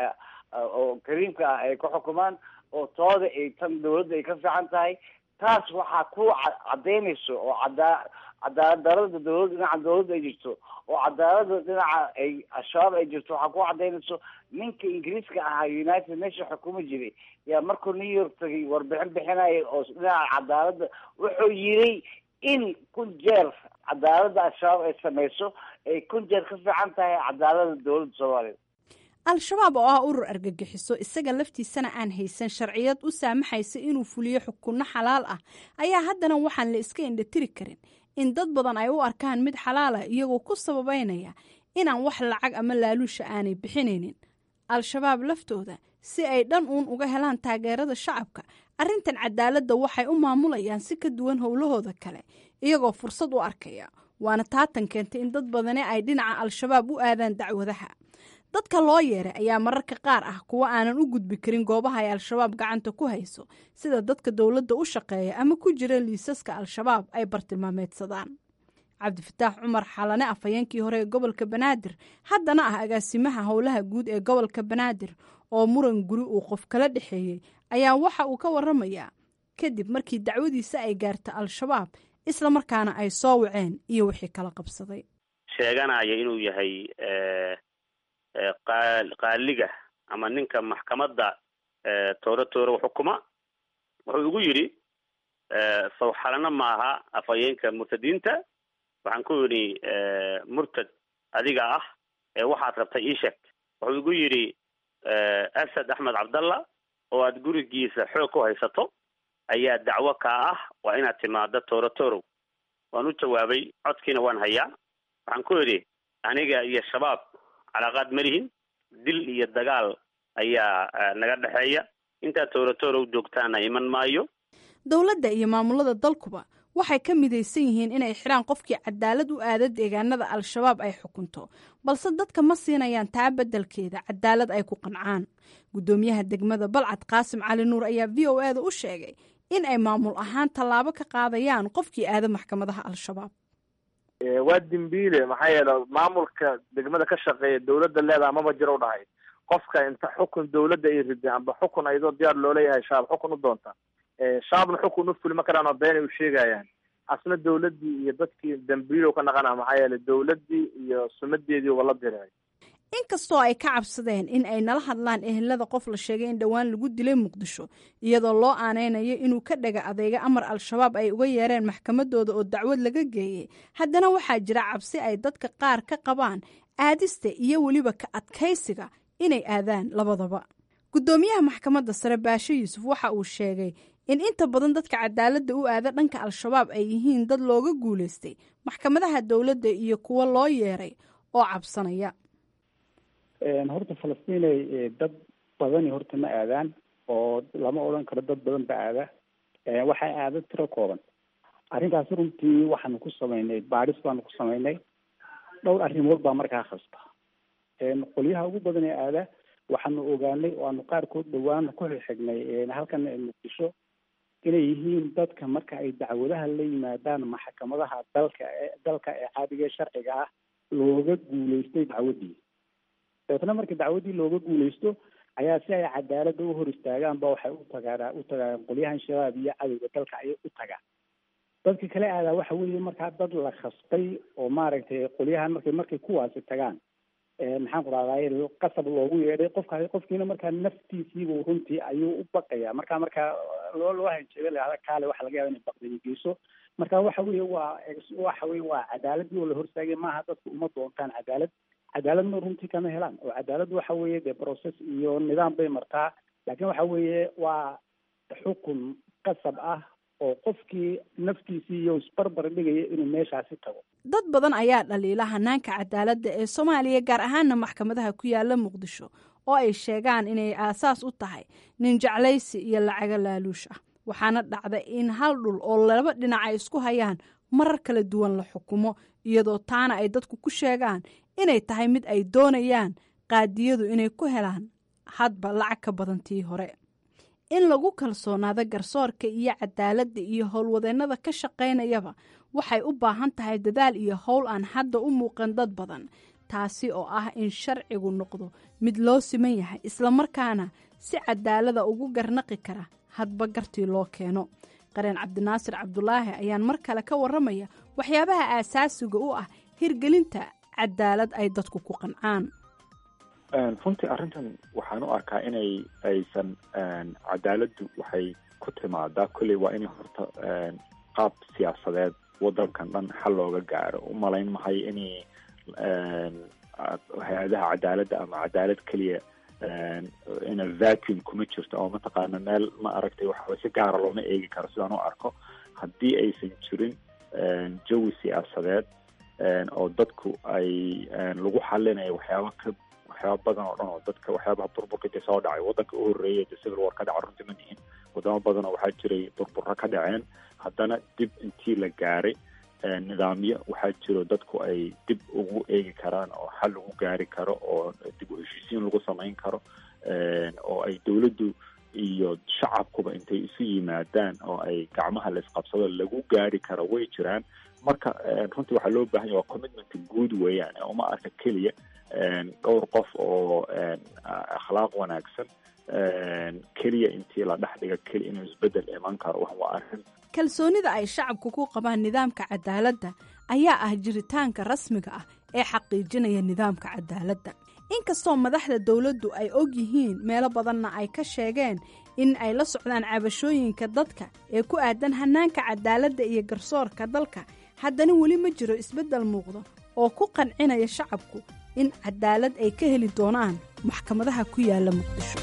oo kariimka ah ay ku xukumaan oo tooda ay tan dawladda ay ka fiican tahay taas waxaa ku cadaynayso oo cadaa cadaalad darada dawladda dhinaca dawladda ay jirto oo cadaalada dhinaca ay al-shabaab ay jirto waxaa ku cadaynayso ninka ingiriiska ahaa united nation xukumi jiray yaa markuu new york tagay warbixin bixinaya oo dhinaca cadaaladda wuxuu yiri in kun jeer cadaalada al-shabaab ay samayso ay kun jeer ka fiican tahay cadaalada dawladda soomaaliya al-shabaab oo ah urur argagixiso isaga laftiisana aan haysan sharciyad u saamaxaysa inuu fuliyo xukunno xalaal ah ayaa haddana waxaan la iska indhatiri karin in dad badan ay u arkaan mid xalaala iyagoo ku sababeynaya inaan wax lacag ama laaluusha aanay bixinaynin al-shabaab laftooda si ay dhan uun uga helaan taageerada shacabka arrintan cadaaladda waxay u maamulayaan si ka duwan howlahooda kale iyagoo fursad u arkaya waana taatan keentay in dad badani ay dhinaca al-shabaab u aadaan dacwadaha dadka loo yeeray ayaa mararka qaar ah kuwa aanan u gudbi karin goobaha ay al-shabaab gacanta ku hayso sida dadka dowladda u shaqeeya ama ku jira liisaska al-shabaab ay bartilmaameedsadaan cabdifataax cumar xalane afhayeenkii hore ee gobolka banaadir haddana ah agaasimaha howlaha guud ee gobolka banaadir oo muran guri uu qof kala dhexeeyey ayaa waxa uu ka waramayaa kadib markii dacwadiisa ay gaarta al-shabaab isla markaana ay soo waceen iyo wixii kala qabsaday sheeganaya inuu yahay qaaliga ama ninka maxkamadda tooro tooro xukuma wuxuu igu yidhi sawxalana maaha afhayeenka murtadiinta waxaan ku yidhi murtad adiga ah ee waxaad rabtay ii sheeg wuxuu igu yidhi asad axmed cabdalla oo aad gurigiisa xoog ku haysato ayaa dacwo kaa ah waa inaad timaado tooro torow waan u jawaabay codkiina waan hayaa waxaan ku yidhi aniga iyo shabaab calaaqaad ma lihin dil iyo dagaal ayaa naga dhexeeya intaad toorotorow joogtaana iman maayo dowladda iyo maamulada dalkuba waxay ka midaysan yihiin inay xidhaan qofkii cadaalad u aada deegaanada al-shabaab ay xukunto balse dadka ma siinayaan taa beddelkeeda cadaalad ay ku qancaan guddoomiyaha degmada balcad qaasim cali nuur ayaa v o eda u sheegay in ay maamul ahaan tallaabo ka qaadayaan qofkii aada maxkamadaha al-shabaab waa dembiile maxaa yeele maamulka degmada ka shaqeeya dawladda leedaha maba jiro u dhahay qofka inta xukun dawladda ay rideen amba xukun ayadoo diyaar looleeyahay shabaab xukun u doonta shabaabna xukun u fuli ma karaan oo beenay u sheegayaan asna dawladdii iyo dadkii dambiilow ka naqana maxaa yeele dawladdii iyo sumadeedii uba la diray inkastoo ay ka cabsadeen in ay nala hadlaan ehelada qof la sheegay in dhowaan lagu dilay muqdisho iyadoo loo aaneynayo inuu ka dhaga adeega amar al-shabaab ay uga yeereen maxkamadooda oo dacwad laga geeyey haddana waxaa jira cabsi ay dadka qaar ka qabaan aadista iyo weliba ka adkaysiga inay aadaan labadaba guddoomiyaha maxkamadda sare baashe yuusuf waxa uu sheegay in inta badan dadka cadaaladda u aada dhanka al-shabaab ay yihiin dad looga guulaystay maxkamadaha dowladda iyo kuwo loo yeeray oo cabsanaya horta falastiinay dad badani horta ma aadaan oo lama odhan karo dad badan ba aada waxay aada tiro kooban arrintaasi runtii waxaanu ku samaynay baadhis baanu ku samaynay dhowr arrimood baa markaa khasta qolyaha ugu badan ee aada waxaanu ogaanay oo aanu qaarkood dhowaan ku xigxignay halkan muqdisho inay yihiin dadka marka ay dacwadaha la yimaadaan maxkamadaha dalka dalka ee caadiga ee sharciga ah looga guulaystay dacwaddii dabeetna marka dacwaddii looga guulaysto ayaa si ay cadaaladda u hor istaagaan ba waxay u tagaan u tagaan qolyahan shabaab iyo cadowga dalka ayay u tagaan dadka kale aadaa waxa weeye markaa dad la khastay oo maaragtay qolyahan markay markay kuwaasi tagaan maxaan ku rahdaay qasab loogu yeedhay qofka qofkiina markaa naftiisiibu runtii ayuu u baqaya marka markaa loo loo hanjeeda lahada kaale waxa laga yaba inay baqdani geyso marka waxa weeye waa waxa weye waa cadaaladii oo la hortaagay maaha dadku uma doontaan cadaalad cadaaladna runtii kama helaan oo cadaalad waxa weeye dee process iyo nidaam bay martaa laakiin waxa weeye waa xukun qasab ah oo qofkii naftiisii iyo isbarbar dhigaya inuu meeshaasi tago dad badan ayaa dhaliila hanaanka cadaaladda ee soomaaliya gaar ahaana maxkamadaha ku yaala muqdisho oo ay sheegaan inay aasaas u tahay nin jeclaysi iyo lacago laaluush ah waxaana dhacda in hal dhul oo laba dhinac ay isku hayaan marar kala duwan la xukumo iyadoo taana ay dadku ku sheegaan inay tahay mid ay doonayaan qaadiyadu inay ku helaan hadba lacag ka badan tii hore in lagu kalsoonaado garsoorka iyo cadaaladda iyo howlwadeennada ka shaqaynayaba waxay u baahan tahay dadaal iyo howl aan hadda u muuqan dad badan taasi oo ah in sharcigu noqdo mid loo siman yahay islamarkaana si cadaalada ugu garnaqi kara hadba gartii loo keeno qareen cabdinaasir cabdulaahi ayaan mar kale ka waramaya waxyaabaha aasaasiga u ah hirgelinta cadaalad ay dadku ku qancaan runtii arrintan waxaan u arkaa inay aysan cadaaladdu waxay ku timaadaa kolley waa inay horta qaab siyaasadeed waddankan dhan xal looga gaaro u malayn mahay inay hay-adaha cadaaladda ama cadaalad keliya ina vacuum kuma jirto oo mataqaana meel ma aragtay waxa si gaara looma eegi karo sidaan u arko haddii aysan jirin jawi siyaasadeed oo dadku ay lagu xalinayo waxyaaba ka waxyaaba badan oo dhan oo dadka waxyaabaha burburkii soo dhacay waddanka u horreeyay de civil war ka dhaca runtii ma nihin wadamo badan oo waxaa jiray burburro ka dhaceen haddana dib intii la gaaray nidaamyo waxaa jiro dadku ay dib ugu eegi karaan oo xal lagu gaari karo oo dib u heshiisiin lagu samayn karo oo ay dowladdu iyo shacabkuba intay isu yimaadaan oo ay gacmaha la isqabsado lagu gaari karo way jiraan marka runtii waxaa loo baahan yahy waa commitment guud weeyaan uma arka keliya dhowr qof oo akhlaaq wanaagsan keliya intii la dhex dhiga keliya inuu isbedel iman karo wax waa arrin kalsoonida ay shacabku ku qabaan nidaamka cadaaladda ayaa ah jiritaanka rasmiga ah ee xaqiijinaya nidaamka cadaaladda inkastoo madaxda dowladdu ay og yihiin meelo badanna ay ka sheegeen in ay la socdaan cabashooyinka dadka ee ku aadan hanaanka cadaaladda iyo garsoorka dalka haddana weli ma jiro isbeddel muuqda oo ku qancinaya shacabku in cadaalad ay ka heli doonaan maxkamadaha ku yaala muqdisho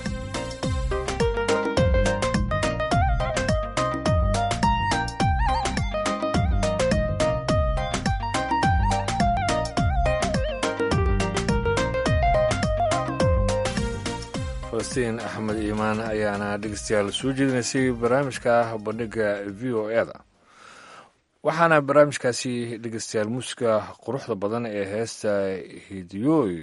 falastiin axmed iimaan ayaana dhegeystayaal soo jeedinaysay barnaamijka bandhiga v o e da waxaana barnaamijkaasi dhegeystayaal muusiga quruxda badan ee heesta hidiyooy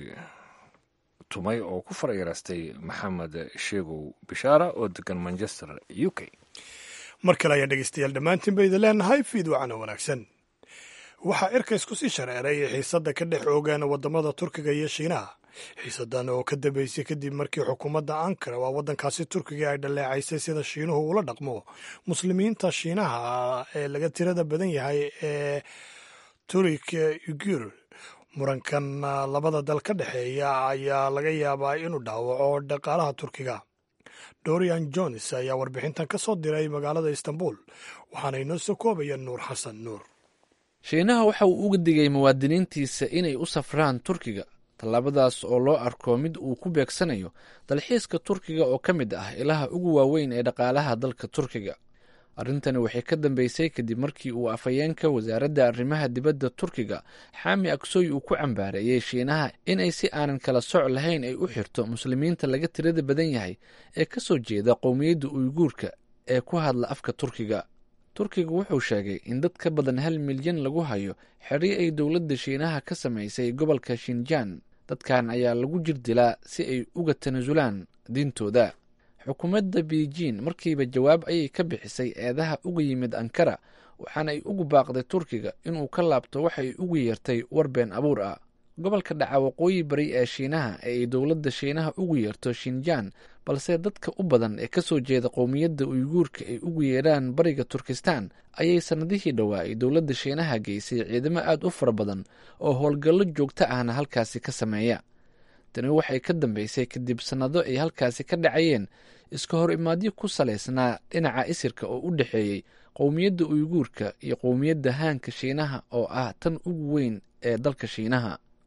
tumay oo ku farayareystay maxamed sheegow bishaara oo degan manchester u k mar kale ayaan dhegeystayaal dhammaantiin idin leenahay fiidwacana wanaagsan waxaa cirka isku sii shareeray xiisadda ka dhex oogaan waddamada turkiga iyo shiinaha xiisadan oo ka dambeysay kadib markii xukuumadda ankara waa waddankaasi turkiga ay dhaleecaysay sida shiinuhu ula dhaqmo muslimiinta shiinaha ee laga tirada badan yahay ee turik ugur murankan labada dal ka dhexeeya ayaa laga yaabaa inuu dhaawaco dhaqaalaha turkiga dorian jones ayaa warbixintan ka soo diray magaalada istanbul waxaana inoo soo koobaya nuur xasan nuur shiinaha waxa uu uga digay muwaadiniintiisa inay u safraan turkiga tallaabadaas oo loo arko mid uu ku beegsanayo dalxiiska turkiga oo ka mid ah ilaha ugu waaweyn ee dhaqaalaha dalka turkiga arrintani waxay ka dambeysay kadib markii uu afhayeenka wasaaradda arrimaha dibadda turkiga xaami aksoy uu ku cambaareeyey shiinaha inay si aanan kala soc lahayn ay u xirto muslimiinta laga tirada badan yahay ee ka soo jeeda qowmiyadda uyguurka ee ku hadla afka turkiga turkiga wuxuu sheegay in dad ka badan hal milyan lagu hayo xerri ay dowladda shiinaha ka samaysay gobolka shinjaan dadkan ayaa lagu jir dilaa si ay uga tanaasulaan diintooda xukuumadda beijing markiiba jawaab ayay ka bixisay eedaha uga yimid ankara waxaana ay ugu baaqday turkiga inuu ka laabto waxa ay ugu yeertay war been abuur ah gobolka dhaca waqooyi bari ee shiinaha ee ay dowladda shiinaha ugu yeerto shinjaan balse dadka u badan ee kasoo jeeda qowmiyadda uyguurka ay ugu yeedhaan bariga turkistan ayay sannadihii dhowaa ay dowladda shiinaha geysay ciidamo aad u fara badan oo howlgallo joogto ahna halkaasi ka sameeya tani waxay ka dambeysay kadib sannado ay halkaasi ka dhacayeen iska hor imaadyo ku salaysnaa dhinaca isirka oo u dhexeeyey qowmiyadda uyguurka iyo qowmiyadda haanka shiinaha oo ah tan ugu weyn ee dalka shiinaha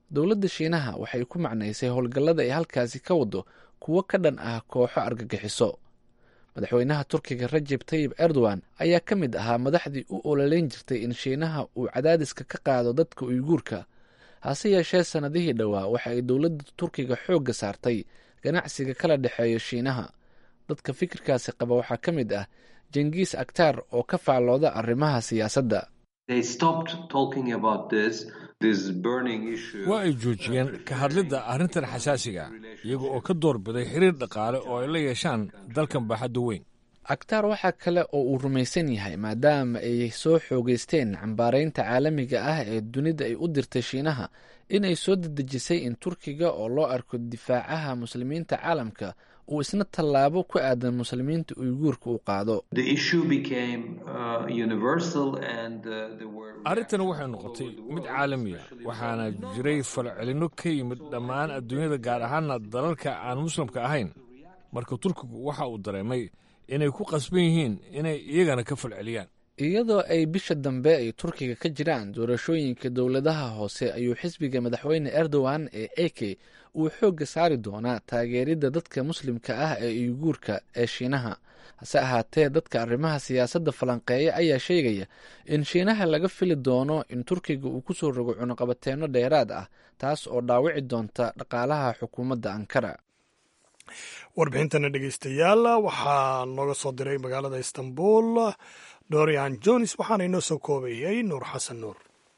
dowladda shiinaha waxay ku macnaysay howlgallada ay halkaasi ka wado kuwo ka dhan ah kooxo argagixiso madaxweynaha turkiga rajeb tayib erdogan ayaa ka mid ahaa madaxdii u ololeyn jirtay in shiinaha uu cadaadiska ka qaado dadka uyguurka hase yeeshee sannadihii dhowaa waxa ay dowladda turkiga xoogga saartay ganacsiga kala dhexeeya shiinaha dadka fikirkaasi qaba waxaa ka mid ah jengiis aktaar oo ka faallooda arrimaha siyaasadda waa ay joojiyeen ka hadlidda arrintan xasaasiga iyaga oo ka doorbiday xiriir dhaqaale oo ay la yeeshaan dalkan baaxadda weyn aktaar waxaa kale oo uu rumaysan yahay maadaama ay soo xoogeysteen cambaaraynta caalamiga ah ee dunida ay u dirtay shiinaha inay soo dedejisay in turkiga oo loo arko difaacaha muslimiinta caalamka uu isna tallaabo ku aadan muslimiinta uyguurka uu qaado arrintani waxay noqotay mid caalamiya waxaana jiray falcelinno ka yimid dhammaan adduunyada gaar ahaana dalalka aan muslimka ahayn marka turkigu waxa uu dareemay inay ku qasban yihiin inay iyagana ka falceliyaan iyadoo ay bisha dambe ay turkiga ka jiraan doorashooyinka dowladaha hoose ayuu xisbiga madaxweyne erdogan ee eke uu xoogga saari doonaa taageeridda dadka muslimka ah ee uyguurka ee shiinaha hase ahaatee dadka arrimaha siyaasadda falanqeeya ayaa sheegaya in shiinaha laga fili doono in turkiga uu kusoo rogo cunuqabateenno dheeraad ah taas oo dhaawici doonta dhaqaalaha xukuumadda ankara warbixintana dhegeystayaal waxaa nooga soo diray magaalada istanbul dorian jones waxaana inoo soo koobayay nuur xasan nuur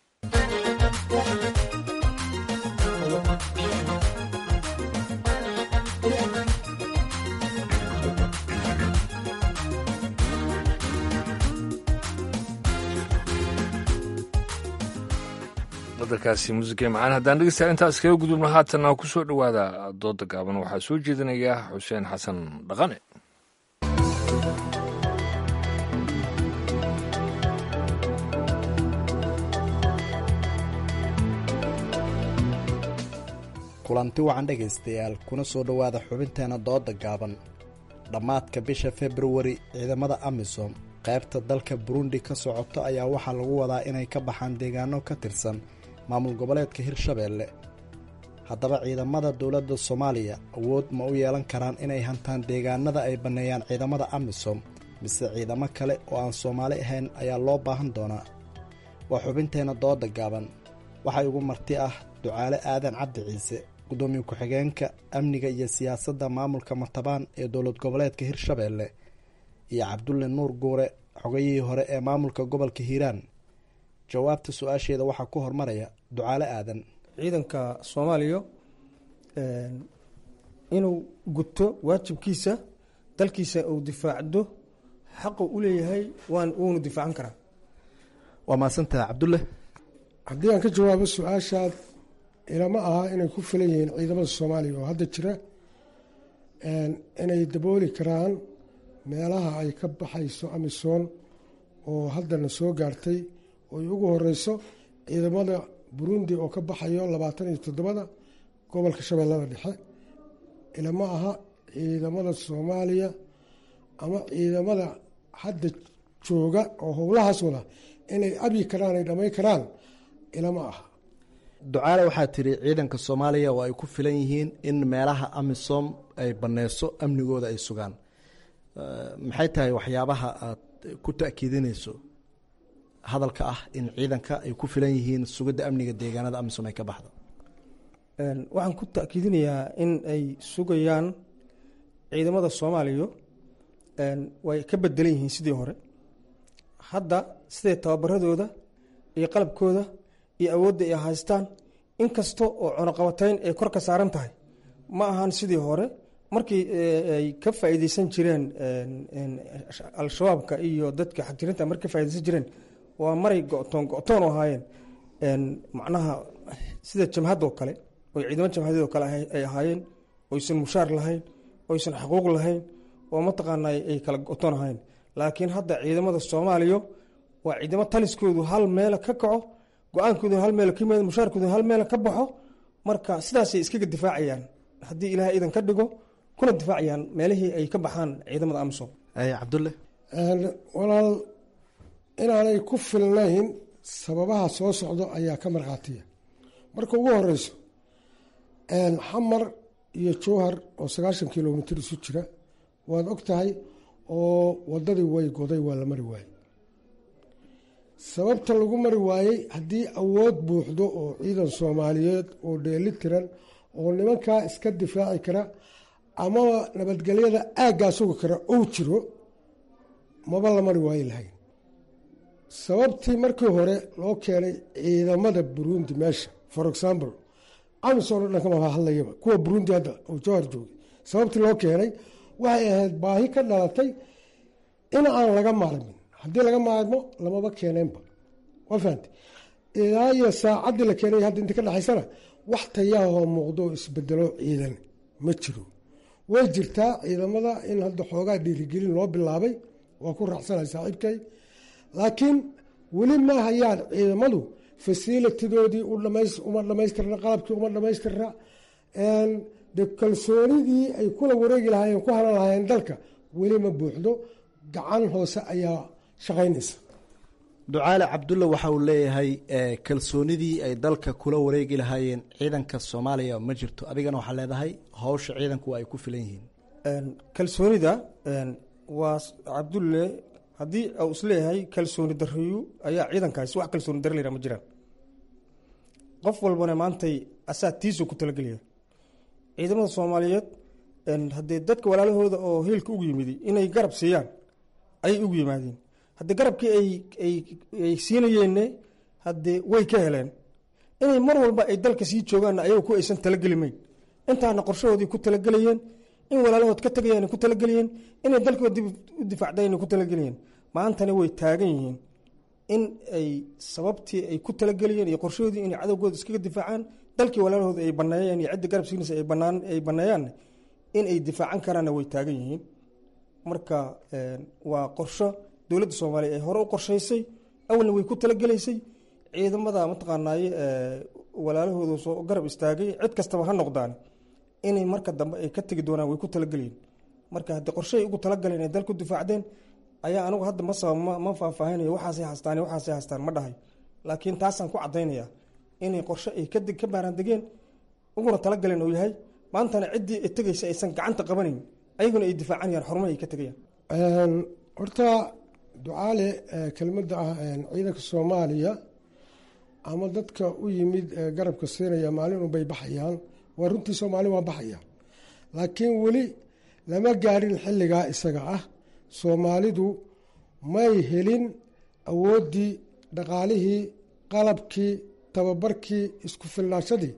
qadarkaasi muusiga macaan haddaan dhegeystayaa intaas kaga gudubno haatanna ku soo dhowaada dooda gaaban waxaa soo jeedinaya xuseen xasan dhaqane kulanti wacan dhegaystayaal kuna soo dhowaada xubinteena dooda gaaban dhammaadka bisha februari ciidamada amisom qaybta dalka burundi ka socoto ayaa waxaa lagu wadaa inay ka baxaan deegaano ka tirsan maamul goboleedka hirshabeelle haddaba ciidamada dowladda soomaaliya awood ma u yeelan karaan inay hantaan deegaanada ay banneeyaan ciidamada amisom mise ciidamo kale oo aan soomaali ahayn ayaa loo baahan doonaa waa xubinteenna dooda gaaban waxaa igu marti ah ducaale aadan cabdi ciise gudoomiye ku-xigeenka amniga iyo siyaasadda maamulka matabaan ee dowlad goboleedka hirshabeelle iyo cabdulle nuur guure xogayihii hore ee maamulka gobolka hiiraan jawaabta su-aasheeda waxaa ku hormaraya ducaale aadan ciidanka soomaaliya inuu guto waajibkiisa dalkiisa uu difaacdo xaqu u leeyahay waan wuuna difaacan karaa waa mahadsantaha cabdulle haddii aan ka jawaabo su-aashaad ilama aha inay ku filan yihiin ciidamada soomaaliya oo hadda jira inay dabooli karaan meelaha ay ka baxayso amisom oo haddana soo gaartay oo ay ugu horeyso ciidamada burundi oo ka baxayo labaatan iyo toddobada gobolka shabeellada dhexe ilama aha ciidamada soomaaliya ama ciidamada hadda jooga oo howlahaas wada inay abyi karaan ay dhamay karaan ilama aha ducaale waxaa tiri ciidanka soomaaliya oo ay ku filan yihiin in meelaha amisom ay baneyso amnigooda ay sugaan maxay tahay waxyaabaha aad ku ta'kiidinayso hadalka ah in ciidanka ay ku filan yihiin sugidda amniga deegaanada amisom ay ka baxdo waxaan ku ta'kiidinayaa in ay sugayaan ciidamada soomaaliya way ka bedelan yihiin sidii hore hadda siday tababaradooda iyo qalabkooda iyo awoodda ay haystaan inkasta oo cunuqabatayn ay kor ka saaran tahay ma ahan sidii hore markii ay ka faa'iideysan jireen al-shabaabka iyo dadka xagjirinta markay ka faa'ideysan jireen waa maray go'toon go'toon u ahaayeen macnaha sida jamhadoo kale oo ciidamo jamhadyadoo kale ay ahaayeen oysan mushaar lahayn oysan xuquuq lahayn oo mataqaana ay kala go'toon ahayn laakiin hadda ciidamada soomaaliya waa ciidamo taliskoodu hal meela ka kaco go-aankoodu hal meel ka yimaado mushaarkoodu hal meel ka baxo marka sidaasay iskaga difaacayaan haddii ilaah iidan ka dhigo kuna difaacayaan meelihii ay ka baxaan ciidamada amisom cabdulle walaal inaanay ku filnayn sababaha soo socdo ayaa ka markhaatiya marka ugu horeyso xamar iyo jowhar oo sagaashan kilomitr isu jira waad og tahay oo wadadii way goday waa la mari waayey sababta lagu mari waayey haddii awood buuxdo oo ciidan soomaaliyeed oo dheeli tiran oo nimankaa iska difaaci kara amaba nabadgelyada aaggaa sugi kara ou jiro maba la mari waayi lahayn sababtii markii hore loo keenay ciidamada burundi meesha for example amison o dhan kama hadlayaba kuwa burundi hadda oo jowhar joogay sababtii loo keenay waxay ahayd baahi ka dhalatay in aan laga maarmin haddii laga maarmo lamaba keeneenba waa fahamte ilaa iyo saacaddii la keenay hadda inta ka dhexaysana wax tayaahoo muuqdo oo isbedelo ciidan ma jiro way jirtaa ciidamada in hadda xoogaa dhiirigelin loo bilaabay waa ku raacsanahay saaxiibkay laakiin weli ma hayaan ciidamadu fasilitidoodii uma dhamaystirna qalabkii uma dhamaystirna de kalsoonidii ay kula wareegi lahaayeen ku halan lahaayeen dalka weli ma buuxdo gacan hoose ayaa shaqaynaysa ducaale cabdulla waxa uu leeyahay kalsoonidii ay dalka kula wareegi lahaayeen ciidanka soomaaliya ma jirto adigana waxaa leedahay howsha ciidanku ay ku filan yihiin kalsoonida waa cabdulle haddii uu isleeyahay kalsooni dariyu ayaa ciidankaasi wax kalsooni dari layra ma jiraan qof walbana maantay asaa tiisu ku talagelaya ciidamada soomaaliyeed haddee dadka walaalahooda oo hiilka ugu yimid inay garab siiyaan ayay ugu yimaadeen haddii garabkii ay siinayeenne haddee way ka heleen inay mar walba ay dalka sii joogaanna ayaga ku aysan talageli mayn intaana qorshahoodii ku talagelayeen in walaalahood ka tegayaan ku talagelayeen inay dalkooda dib u difaacdayna ku talagelayeen maantana way taagan yihiin in ay sababtii ay ku talagelayeen iyo qorshahoodii inay cadowgooda iskaga difaacaan dalkii walaalahooda ay baneeyeen iyo cidda garab siinaysa ay baneeyaanna in ay difaacan karaanna way taagan yihiin marka waa qorsho dowladda soomaaliya ay hore u qorshaysay awalna way ku talagelaysay ciidamada mataqaanaaye walaalahooda soo garab istaagay cid kastaba ha noqdaan inay marka dambe ay ka tegi doonaan way ku talagelayen marka haddii qorshahay ugu talagaleen ay dalku difaacdeen ayaa anigu hadda masaba ma faahfaahinayo waxaasay hastaan waxaasay hastaan ma dhahay laakiin taasaan ku caddaynaya inay qorshe ay ka baaraandegeen uguna talagaleen uu yahay maantana ciddii ay tegaysa aysan gacanta qabanayn ayaguna ay difaacanayaan xormaha ay ka tegayaan horta ducaale kelmadda ah ciidanka soomaaliya ama dadka u yimid garabka siinaya maalin unbay baxayaan waa runtii soomaali waa baxaya laakiin weli lama gaadhin xilligaa isaga ah soomaalidu may helin awooddii dhaqaalihii qalabkii tababarkii isku filnaashadii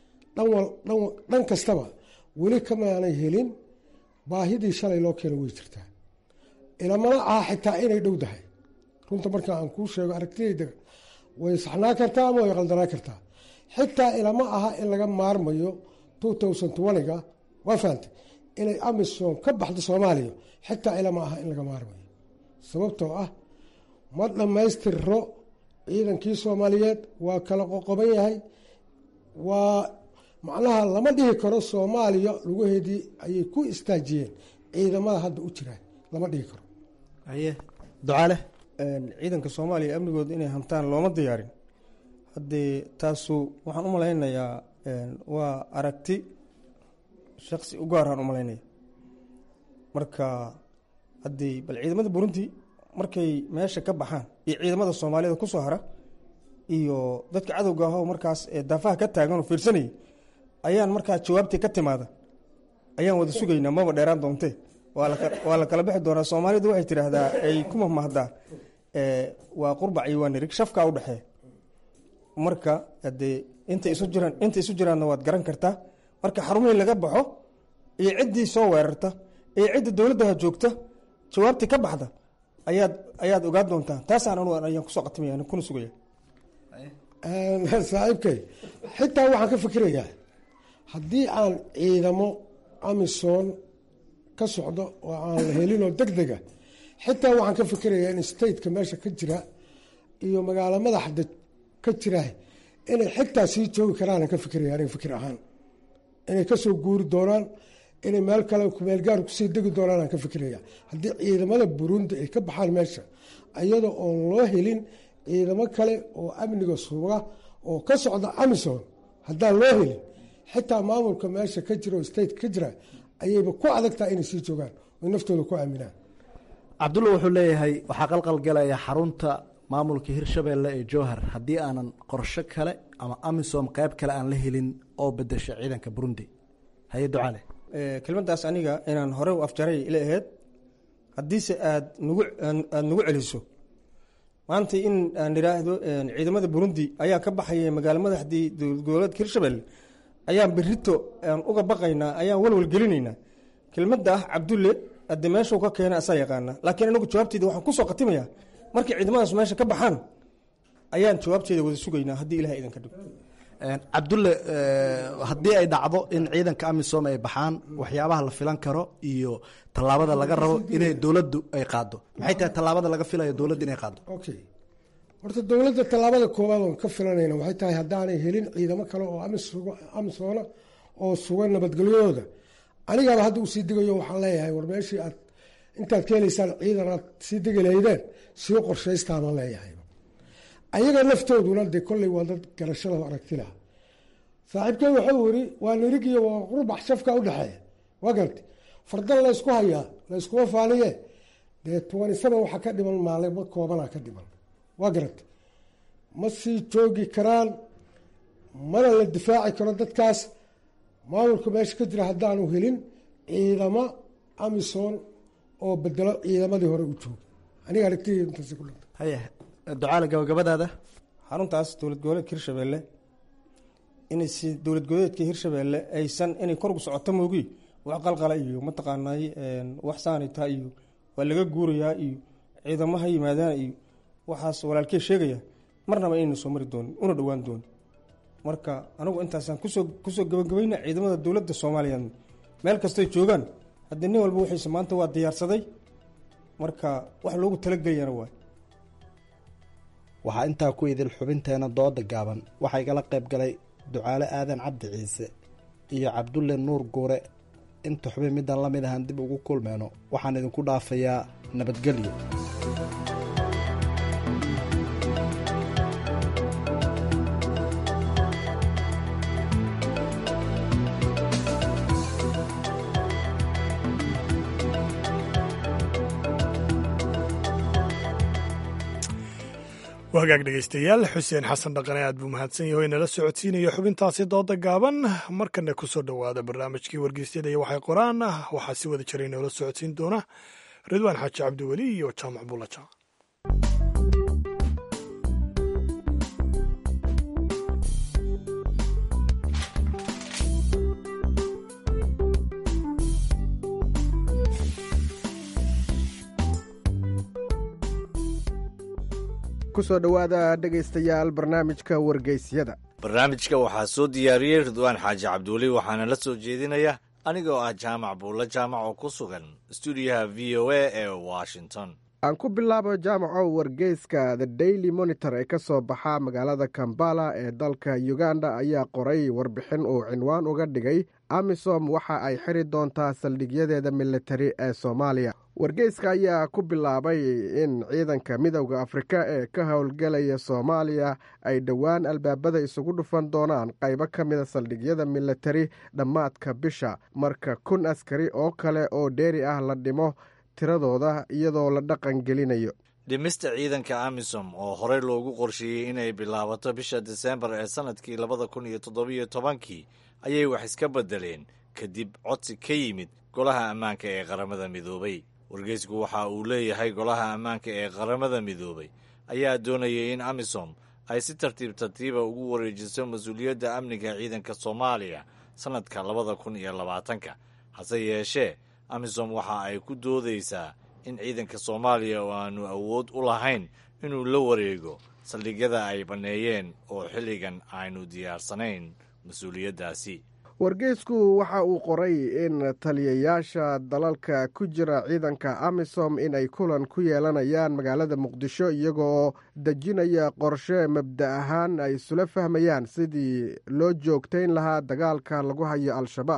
dhan kastaba weli kamaanay helin baahidii shalay loo keena way jirtaa ilamana aha xitaa inay dhow dahay runta marka aan kuu sheego aragtidayda way saxnaa kartaa ama way qaldanaa kartaa xitaa ilama aha in laga maarmayo ga waa fahamtay inay amisom ka baxdo soomaaliya xitaa ilama aha in laga maarmayo sababtoo ah ma dhammaystirro ciidankii soomaaliyeed waa kala qoqoban yahay waa macnaha lama dhihi karo soomaaliya lugaheedii ayay ku istaajiyeen ciidamada hadda u jiraan lama dhihi karo haye ducaale ciidanka soomaaliya amnigooda inay hantaan looma diyaarin haddee taasu waxaan u malaynayaa waa aragti shaksi u gaaraan u malaynaya marka haddii bal ciidamada burundi markay meesha ka baxaan iyo ciidamada soomaaliyada kusoo hara iyo dadka cadowga ahoo markaas daafaha ka taagan oo fiirsanayay ayaan markaa jawaabtii ka timaada ayaan wada sugaynaa maba dheeraan doontee waa la kala bixi doonaa soomaalidu waxay tidhaahdaa ay ku mahmahdaa waa qurbac iyo waa nirig shafkaa u dhexeeya marka hadee intay isu jiraan intay isu jiraanna waad garan kartaa marka xarumihii laga baxo iyo ciddii soo weerarta iyo cidda dowladdaha joogta jawaabtii ka baxda ayaad ayaad ogaan doontaa taasaan anu ayaan kusoo qatimaya kuna sugaya saaxiibkay xitaa waxaan ka fikirayaa haddii aan ciidamo amisom ka socdo oo aan la helinoo deg dega xitaa waxaan ka fikirayaa in stateka meesha ka jira iyo magaalo madaxda ka jira inay xitaa sii joogi karaan ka fikiraya aniga fikir ahaan inay kasoo guuri doonaan inay meel kale kumeelgaar kusii degi doonaan aan ka fikiraya haddii ciidamada burundi ay ka baxaan meesha iyadoo oon loo helin ciidamo kale oo amniga suga oo ka socda amison haddaan loo helin xitaa maamulka meesha ka jira oo state ka jira ayayba ku adagtaha inay sii joogaan oy naftooda ku aaminaan cabdulla wuxuu leeyahay waxaa qalqalgalaya xarunta maamulka hirshabeelle ee jowhar haddii aanan qorsho kale ama amisom qeyb kale aan la helin oo bedesha ciidanka burundi haye ducale kelmaddaas aniga inaan hore u afjaray ila aheyd haddiise aad nagu aada nagu celiso maanta in aan idhaahdo ciidamada burundi ayaa ka baxaya magaalo madaxdii goboleedka hirshabelle ayaan berito aan uga baqaynaa ayaan walwal gelinaynaa kelmadda ah cabdulle ade meeshuu ka keena asaa yaqaana laakiin anagu jawaabteeda waxaan kusoo khatimayaa markii ciidamadaas meesha ka baxaan ayaan jawaabteeda wada sugaynaa haddii ilaha idinka dhigo cabdulle haddii ay dhacdo in ciidanka amisom ay baxaan waxyaabaha la filan karo iyo tallaabada laga rabo inay dowladdu ay qaado maxay tahay tallaabada laga filayo dowladda inay qaado okay horta dowladda tallaabada koowaad oon ka filanayna waxay tahay haddaanay helin ciidamo kale oo amisoona oo sugan nabadgelyadooda anigaaba hadda usii degayo waxaan leeyahay war meeshii aad intaad ka helaysaan ciidan aad sii degi lahaydeen sii qorshaystaan leeyahay ayaga laftooduna dee kolley waa dad garashada aragti laha saaxiibkey waxau yiri waa nirigiyo waa qurbax shafka udhexeeya waa garti fardan laysku hayaa layskuma faaliye dee tobani seven waxaa ka dhiman maalimo koobanaa ka dhiman waa garata ma sii joogi karaan mana la difaaci karo dadkaas maamulka meesha ka jira haddaanu helin ciidamo amisom oo bedelo ciidamadii hore u jooga aniga aragtidii intaasi ku dhanta haye ducaale gabagabadaada xaruntaas dowlad goboleedka hirshabelle inay si dowlad goboleedka hirshabelle aysan inay korgu socoto moogi wax qalqala iyo mataqaanay wax saanita iyo waa laga guurayaa iyo ciidamo ha yimaadaan iyo waxaas walaalkee sheegaya marnaba inayna soo mari doonin una dhowaan doonin marka anigu intaasaan kusoo kusoo gabagabayna ciidamada dowladda soomaaliya meel kastoy joogaan haddii nin walba wixiisa maanta waa diyaarsaday marka wax loogu talagelayana waay waxaa intaa ku idil xubinteena dooda gaaban waxaa igala qayb galay ducaale aadan cabdi ciise iyo cabdulle nuur guure inta xubin midaan la mid ahaan dib ugu kulmeyno waxaan idinku dhaafayaa nabadgelyo waa hagaag dhegaystayaal xuseen xasan dhaqane aad buu mahadsan yahay o inala socodsiinaya xubintaasi dooda gaaban markana kusoo dhowaada barnaamijkii wargeysyada iyo waxay qoraan waxaa si wada jira inoola socodsiin doona ridwaan xaaji cabdiweli iyo jaamac buulaja kusoo dhowaada dhegaystayaal barnaamijka wargeysyada barnaamijka waxaa soo diyaariyey ridwaan xaaji cabdiweli waxaana la soo jeedinaya anigoo ah jaamac buulle jaamac oo ku sugan stuudiyaha v o a ee washington aan ku bilaabo jaamaco wargeyska the daily monitor ee ka soo baxa magaalada kambala ee dalka uganda ayaa qoray warbixin uu cinwaan uga dhigay amisom waxa ay xiri doontaa saldhigyadeeda militari ee soomaaliya wargeyska ayaa ku bilaabay in ciidanka midowda afrika ee ka howlgelaya soomaaliya ay dhowaan albaabada isugu dhufan doonaan qaybo ka mida saldhigyada militari dhammaadka bisha marka kun askari oo kale oo dheeri ah la dhimo tiradooda iyadoo la dhaqan gelinayo dhimista ciidanka amisom oo horey loogu qorsheeyey inay bilaabato bisha disembar ee sannadkii labada kun iyo toddobiyo tobankii ayay wax iska beddeleen kadib codsi ka yimid golaha ammaanka ee qaramada midoobay wargeysku waxa uu leeyahay golaha ammaanka ee qaramada midoobay ayaa doonayay in amisom ay si tartiib tartiiba ugu wareejiso mas-uuliyadda amniga ciidanka soomaaliya sannadka labada kun iyo labaatanka hase yeeshee amisom waxa ay ku doodaysaa in ciidanka soomaaliya oo aanu awood u lahayn inuu la wareego saldhigyada ay banneeyeen oo xilligan aynu diyaarsanayn mas-uuliyaddaasi wargeysku waxa uu qoray in taliyayaasha dalalka ku jira ciidanka amisom in ay kulan ku yeelanayaan magaalada muqdisho iyagoo dejinaya qorshe mabda ahaan ay isula fahmayaan sidii loo joogtayn lahaa dagaalka lagu hayo al-shabaab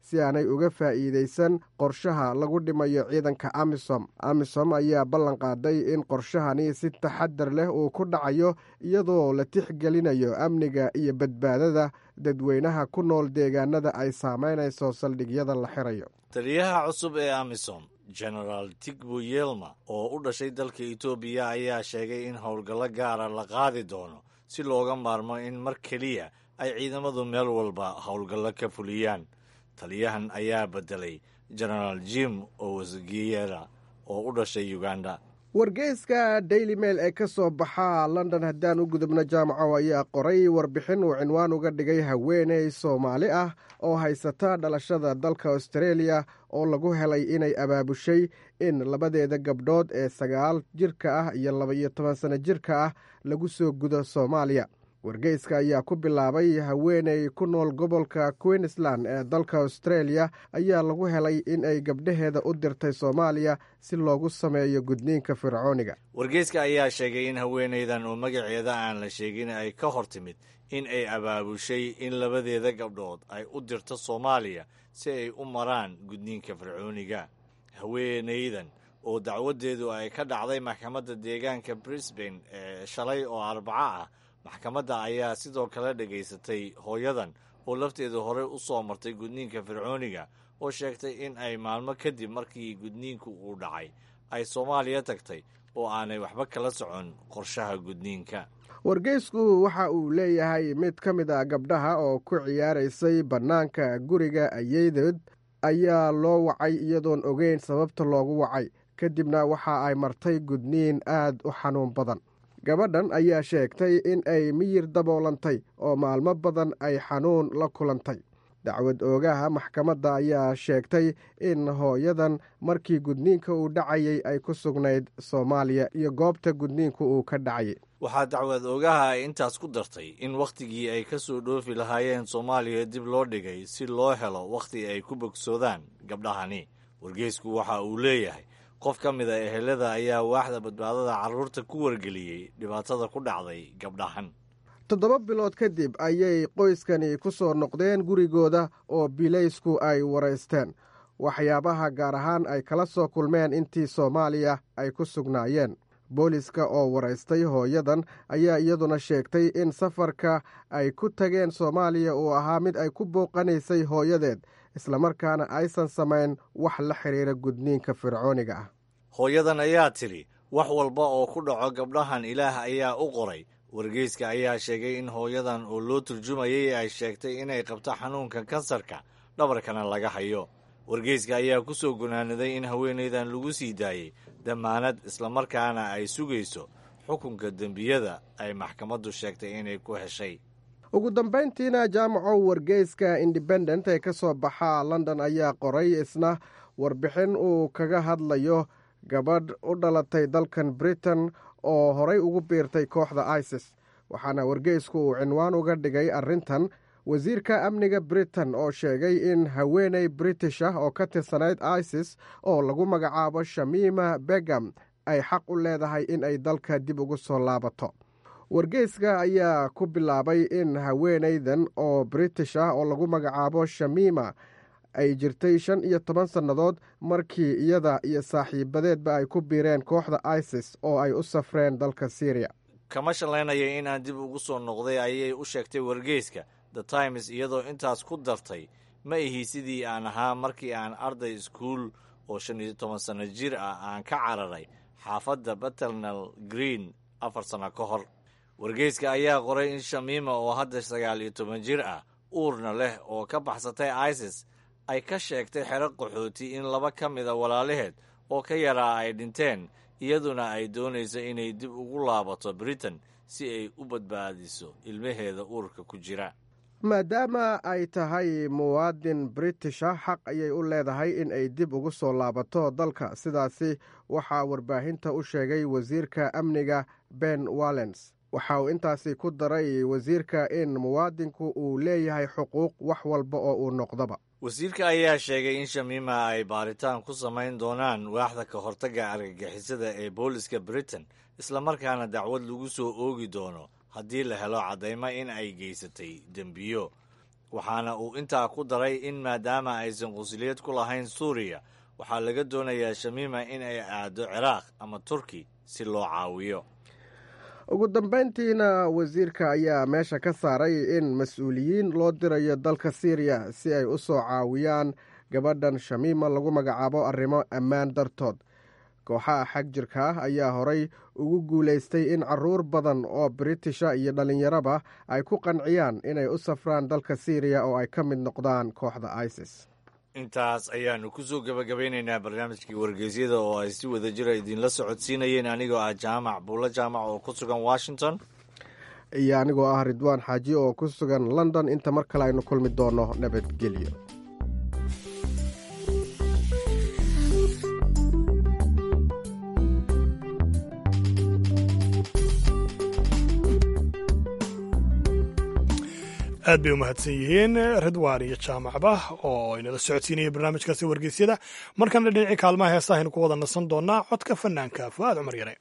si aanay uga faa'iidaysan qorshaha lagu dhimayo ciidanka amisom amisom ayaa ballan qaaday in qorshahani si taxadar leh uu ku dhacayo iyadoo la tixgelinayo amniga iyo badbaadada dadweynaha ku nool deegaanada ay saameynayso saldhigyada la xirayo taliyaha cusub ee amisom genaraal tigbo yelma oo u dhashay dalka etoobiya ayaa sheegay in howlgallo gaara la qaadi doono si looga maarmo in mar keliya ay ciidamadu meel walba howlgallo ka fuliyaan taliyahan ayaa beddelay genaraal jim owasgiyera oo u dhashay uganda wargeyska daily mail ee ka soo baxa london haddaan u gudubno jaamaco ayaa qoray warbixin uu cinwaan uga dhigay haweeney soomaali ah oo haysata dhalashada dalka austareeliya oo lagu helay inay abaabushay in labadeeda gabdhood ee sagaal jirka ah iyo laba-iyo toban sano jirka ah lagu soo gudo soomaaliya wargeyska ayaa ku bilaabay haweeney ku nool gobolka queensland ee dalka australia ayaa lagu helay in ay gabdhaheeda u dirtay soomaaliya si loogu sameeyo gudniinka fircooniga wargeyska ayaa sheegay in haweenaydan oo magaceeda aan la sheegin ay ka hor timid in ay abaabushay in labadeeda gabdhood ay u dirto soomaaliya si ay u maraan gudniinka fircooniga haweenaydan oo dacwadeedu ay ka dhacday maxkamadda deegaanka brisbane ee shalay oo arbaco ah maxkamadda ayaa sidoo kale dhegaysatay hooyadan oo lafteedu horey u soo martay gudniinka fircooniga oo sheegtay in ay maalmo kadib markii gudniinku uu dhacay ay soomaaliya tagtay oo aanay waxba kala socon qorshaha gudniinka wargeysku waxa uu leeyahay mid ka mid a gabdhaha oo ku ciyaaraysay bannaanka guriga ayeydeed ayaa loo wacay iyadoon ogeyn sababta loogu wacay kadibna waxa ay martay gudniin aad u xanuun badan gabadhan ayaa sheegtay in ay miyir daboolantay oo maalmo badan ay xanuun la kulantay dacwad oogaha maxkamadda ayaa sheegtay in hooyadan markii gudniinka uu dhacayay ay ku sugnayd soomaaliya iyo goobta gudniinku uu ka dhacayay waxaa dacwad oogaha ay intaas ku dartay in wakhtigii ay ka soo dhoofi lahaayeen soomaaliya dib loo dhigay si loo helo wakhti ay ku bogsoodaan gabdhahani wargeysku waxa uu leeyahay qof ka mid a ehelada ayaa waaxda badbaadada carruurta ku wargeliyey dhibaatada ku dhacday gabdhahan toddoba bilood kadib ayay qoyskani ku soo noqdeen gurigooda oo bilaysku ay waraysteen waxyaabaha gaar ahaan ay kala soo kulmeen intii soomaaliya ay ku sugnaayeen booliska oo waraystay hooyadan ayaa iyaduna sheegtay in safarka ay ku tageen soomaaliya uu ahaa mid ay ku booqanaysay hooyadeed islamarkaana aysan samayn wax la xidhiira gudniinka fircooniga ah hooyadan ayaa tidhi wax walba oo ku dhaco gabdhahan ilaah ayaa u qoray wargeyska ayaa sheegay in hooyadan oo loo turjumayay ay sheegtay inay qabto xanuunka kansarka dhabarkana laga hayo wargeyska ayaa ku soo gunaanaday in haweenaydan lagu sii daayey dammaanad islamarkaana ay sugayso xukunka dembiyada ay maxkamaddu sheegtay inay ku heshay ugu dambayntiina jaamaco wargeyska independent ee ka soo baxa london ayaa qoray isna warbixin uu kaga hadlayo gabadh u dhalatay dalkan britain oo horay ugu biirtay kooxda isis waxaana wargeysku uu cinwaan uga dhigay arrintan wasiirka amniga britain oo sheegay in haweeney british ah oo ka tirsanayd isis oo lagu magacaabo shamiima begam ay xaq u leedahay in ay dalka dib ugu soo laabato wargeyska ayaa ku bilaabay in haweeneydan oo british ah oo lagu magacaabo shamiima ay jirtay shan iyo toban sannadood markii iyada iyo saaxiibadeedba ay ku biireen kooxda isis oo ay u safreen dalka syriya kama shallaynaya inaan dib ugu soo noqday ayay u sheegtay wargeyska the times iyadoo intaas ku dartay ma ihi sidii aan ahaa markii aan arday iskuul oo shan iyo toban sanno jir ah aan ka cararay xaafadda baternal green afar sanno ka hor wargeyska ayaa qoray in shamiima oo hadda sagaal iyo toban jir ah uurna leh oo ka baxsatay isis ay ka sheegtay xero qaxooti in laba ka mida walaalaheed oo ka yaraa ay dhinteen iyaduna ay doonayso inay dib ugu laabato britain si ay u badbaadiso ilmaheeda uurka ku jira maadaama ay tahay muwaadin british ah xaq ayay u leedahay in ay dib ugu soo laabato dalka sidaasi waxaa warbaahinta u sheegay wasiirka amniga ben wallens waxa uu intaasi ku daray wasiirka in muwaadinku uu leeyahay xuquuq wax walba oo uu noqdaba wasiirka ayaa sheegay in shamiima ay baaritaan ku samayn doonaan waaxda ka hortagga argagixisada ee booliska britain islamarkaana dacwad lagu soo oogi doono haddii la helo caddaymo in ay geysatay dembiyo waxaana uu intaa ku daray in maadaama aysan qunsuliyad ku lahayn suuriya waxaa laga doonayaa shamiima in ay aado ciraaq ama turki si loo caawiyo ugu dambayntiina wasiirka ayaa meesha ka saaray in mas-uuliyiin loo dirayo dalka siiriya si ay u soo caawiyaan gabadhan shamiima lagu magacaabo arrimo ammaan dartood kooxaha xag jirka ah ayaa horay ugu guulaystay in caruur badan oo britisha iyo dhallinyaraba ay ku qanciyaan inay u safraan dalka siiriya oo ay ka mid noqdaan kooxda isis intaas ayaanu kusoo gabagabeynaynaa barnaamijkii wargeysyada oo ay si wada jira idinla socodsiinayeen anigoo ah jaamac buulo jaamac oo ku sugan washington iyo anigoo ah ridwaan xaaji oo ku sugan london inta mar kale aynu kulmi doonno nabadgelyo aad bay u mahadsan yihiin ridwaan iyo jaamacba oo inala socodsiinaya barnaamijkaasi wargeysyada markana dhinacii kaalmaha heesaha aynu ku wada nasan doonaa codka fanaanka fu'aad cumar yare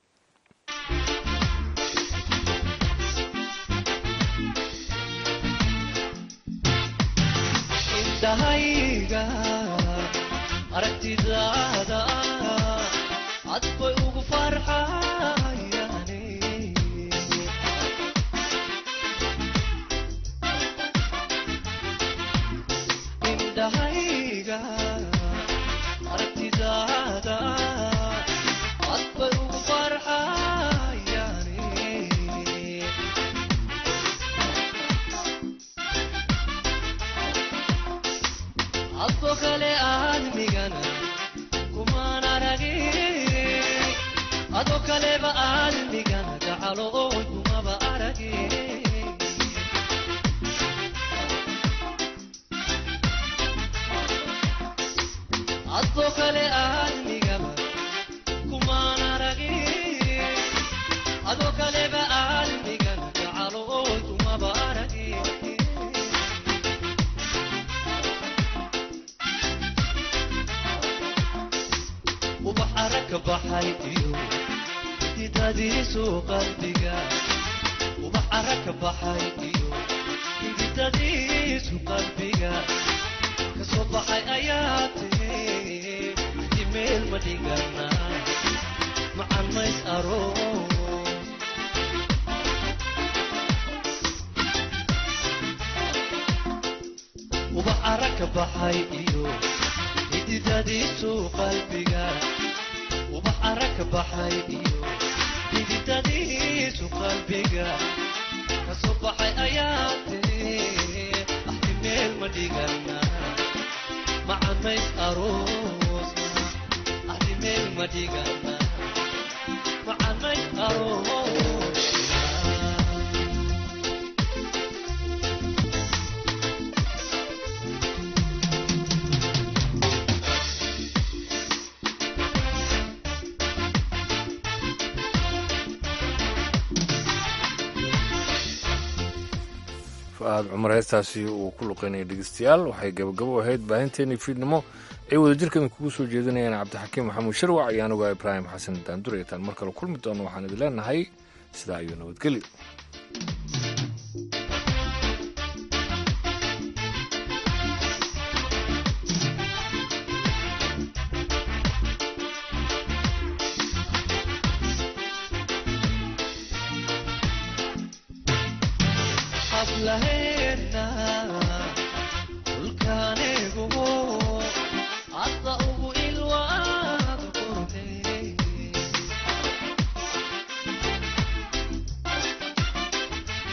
fu'aad cumar heestaasi uu ku luqeynaya dhegeystayaal waxay gabagabo ahayd baahinteenii fiidnimo ay wadajirkan kugu soo jeedinayaan cabdixakiim maxamuud sharwac iyo anuga ibraahim xasan daandureetaan mar kale kulmi doono waxaan idin leenahay sidaa ayuu nabadgelyo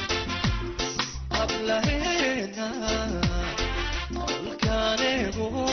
Ablaheena, ulkaanegu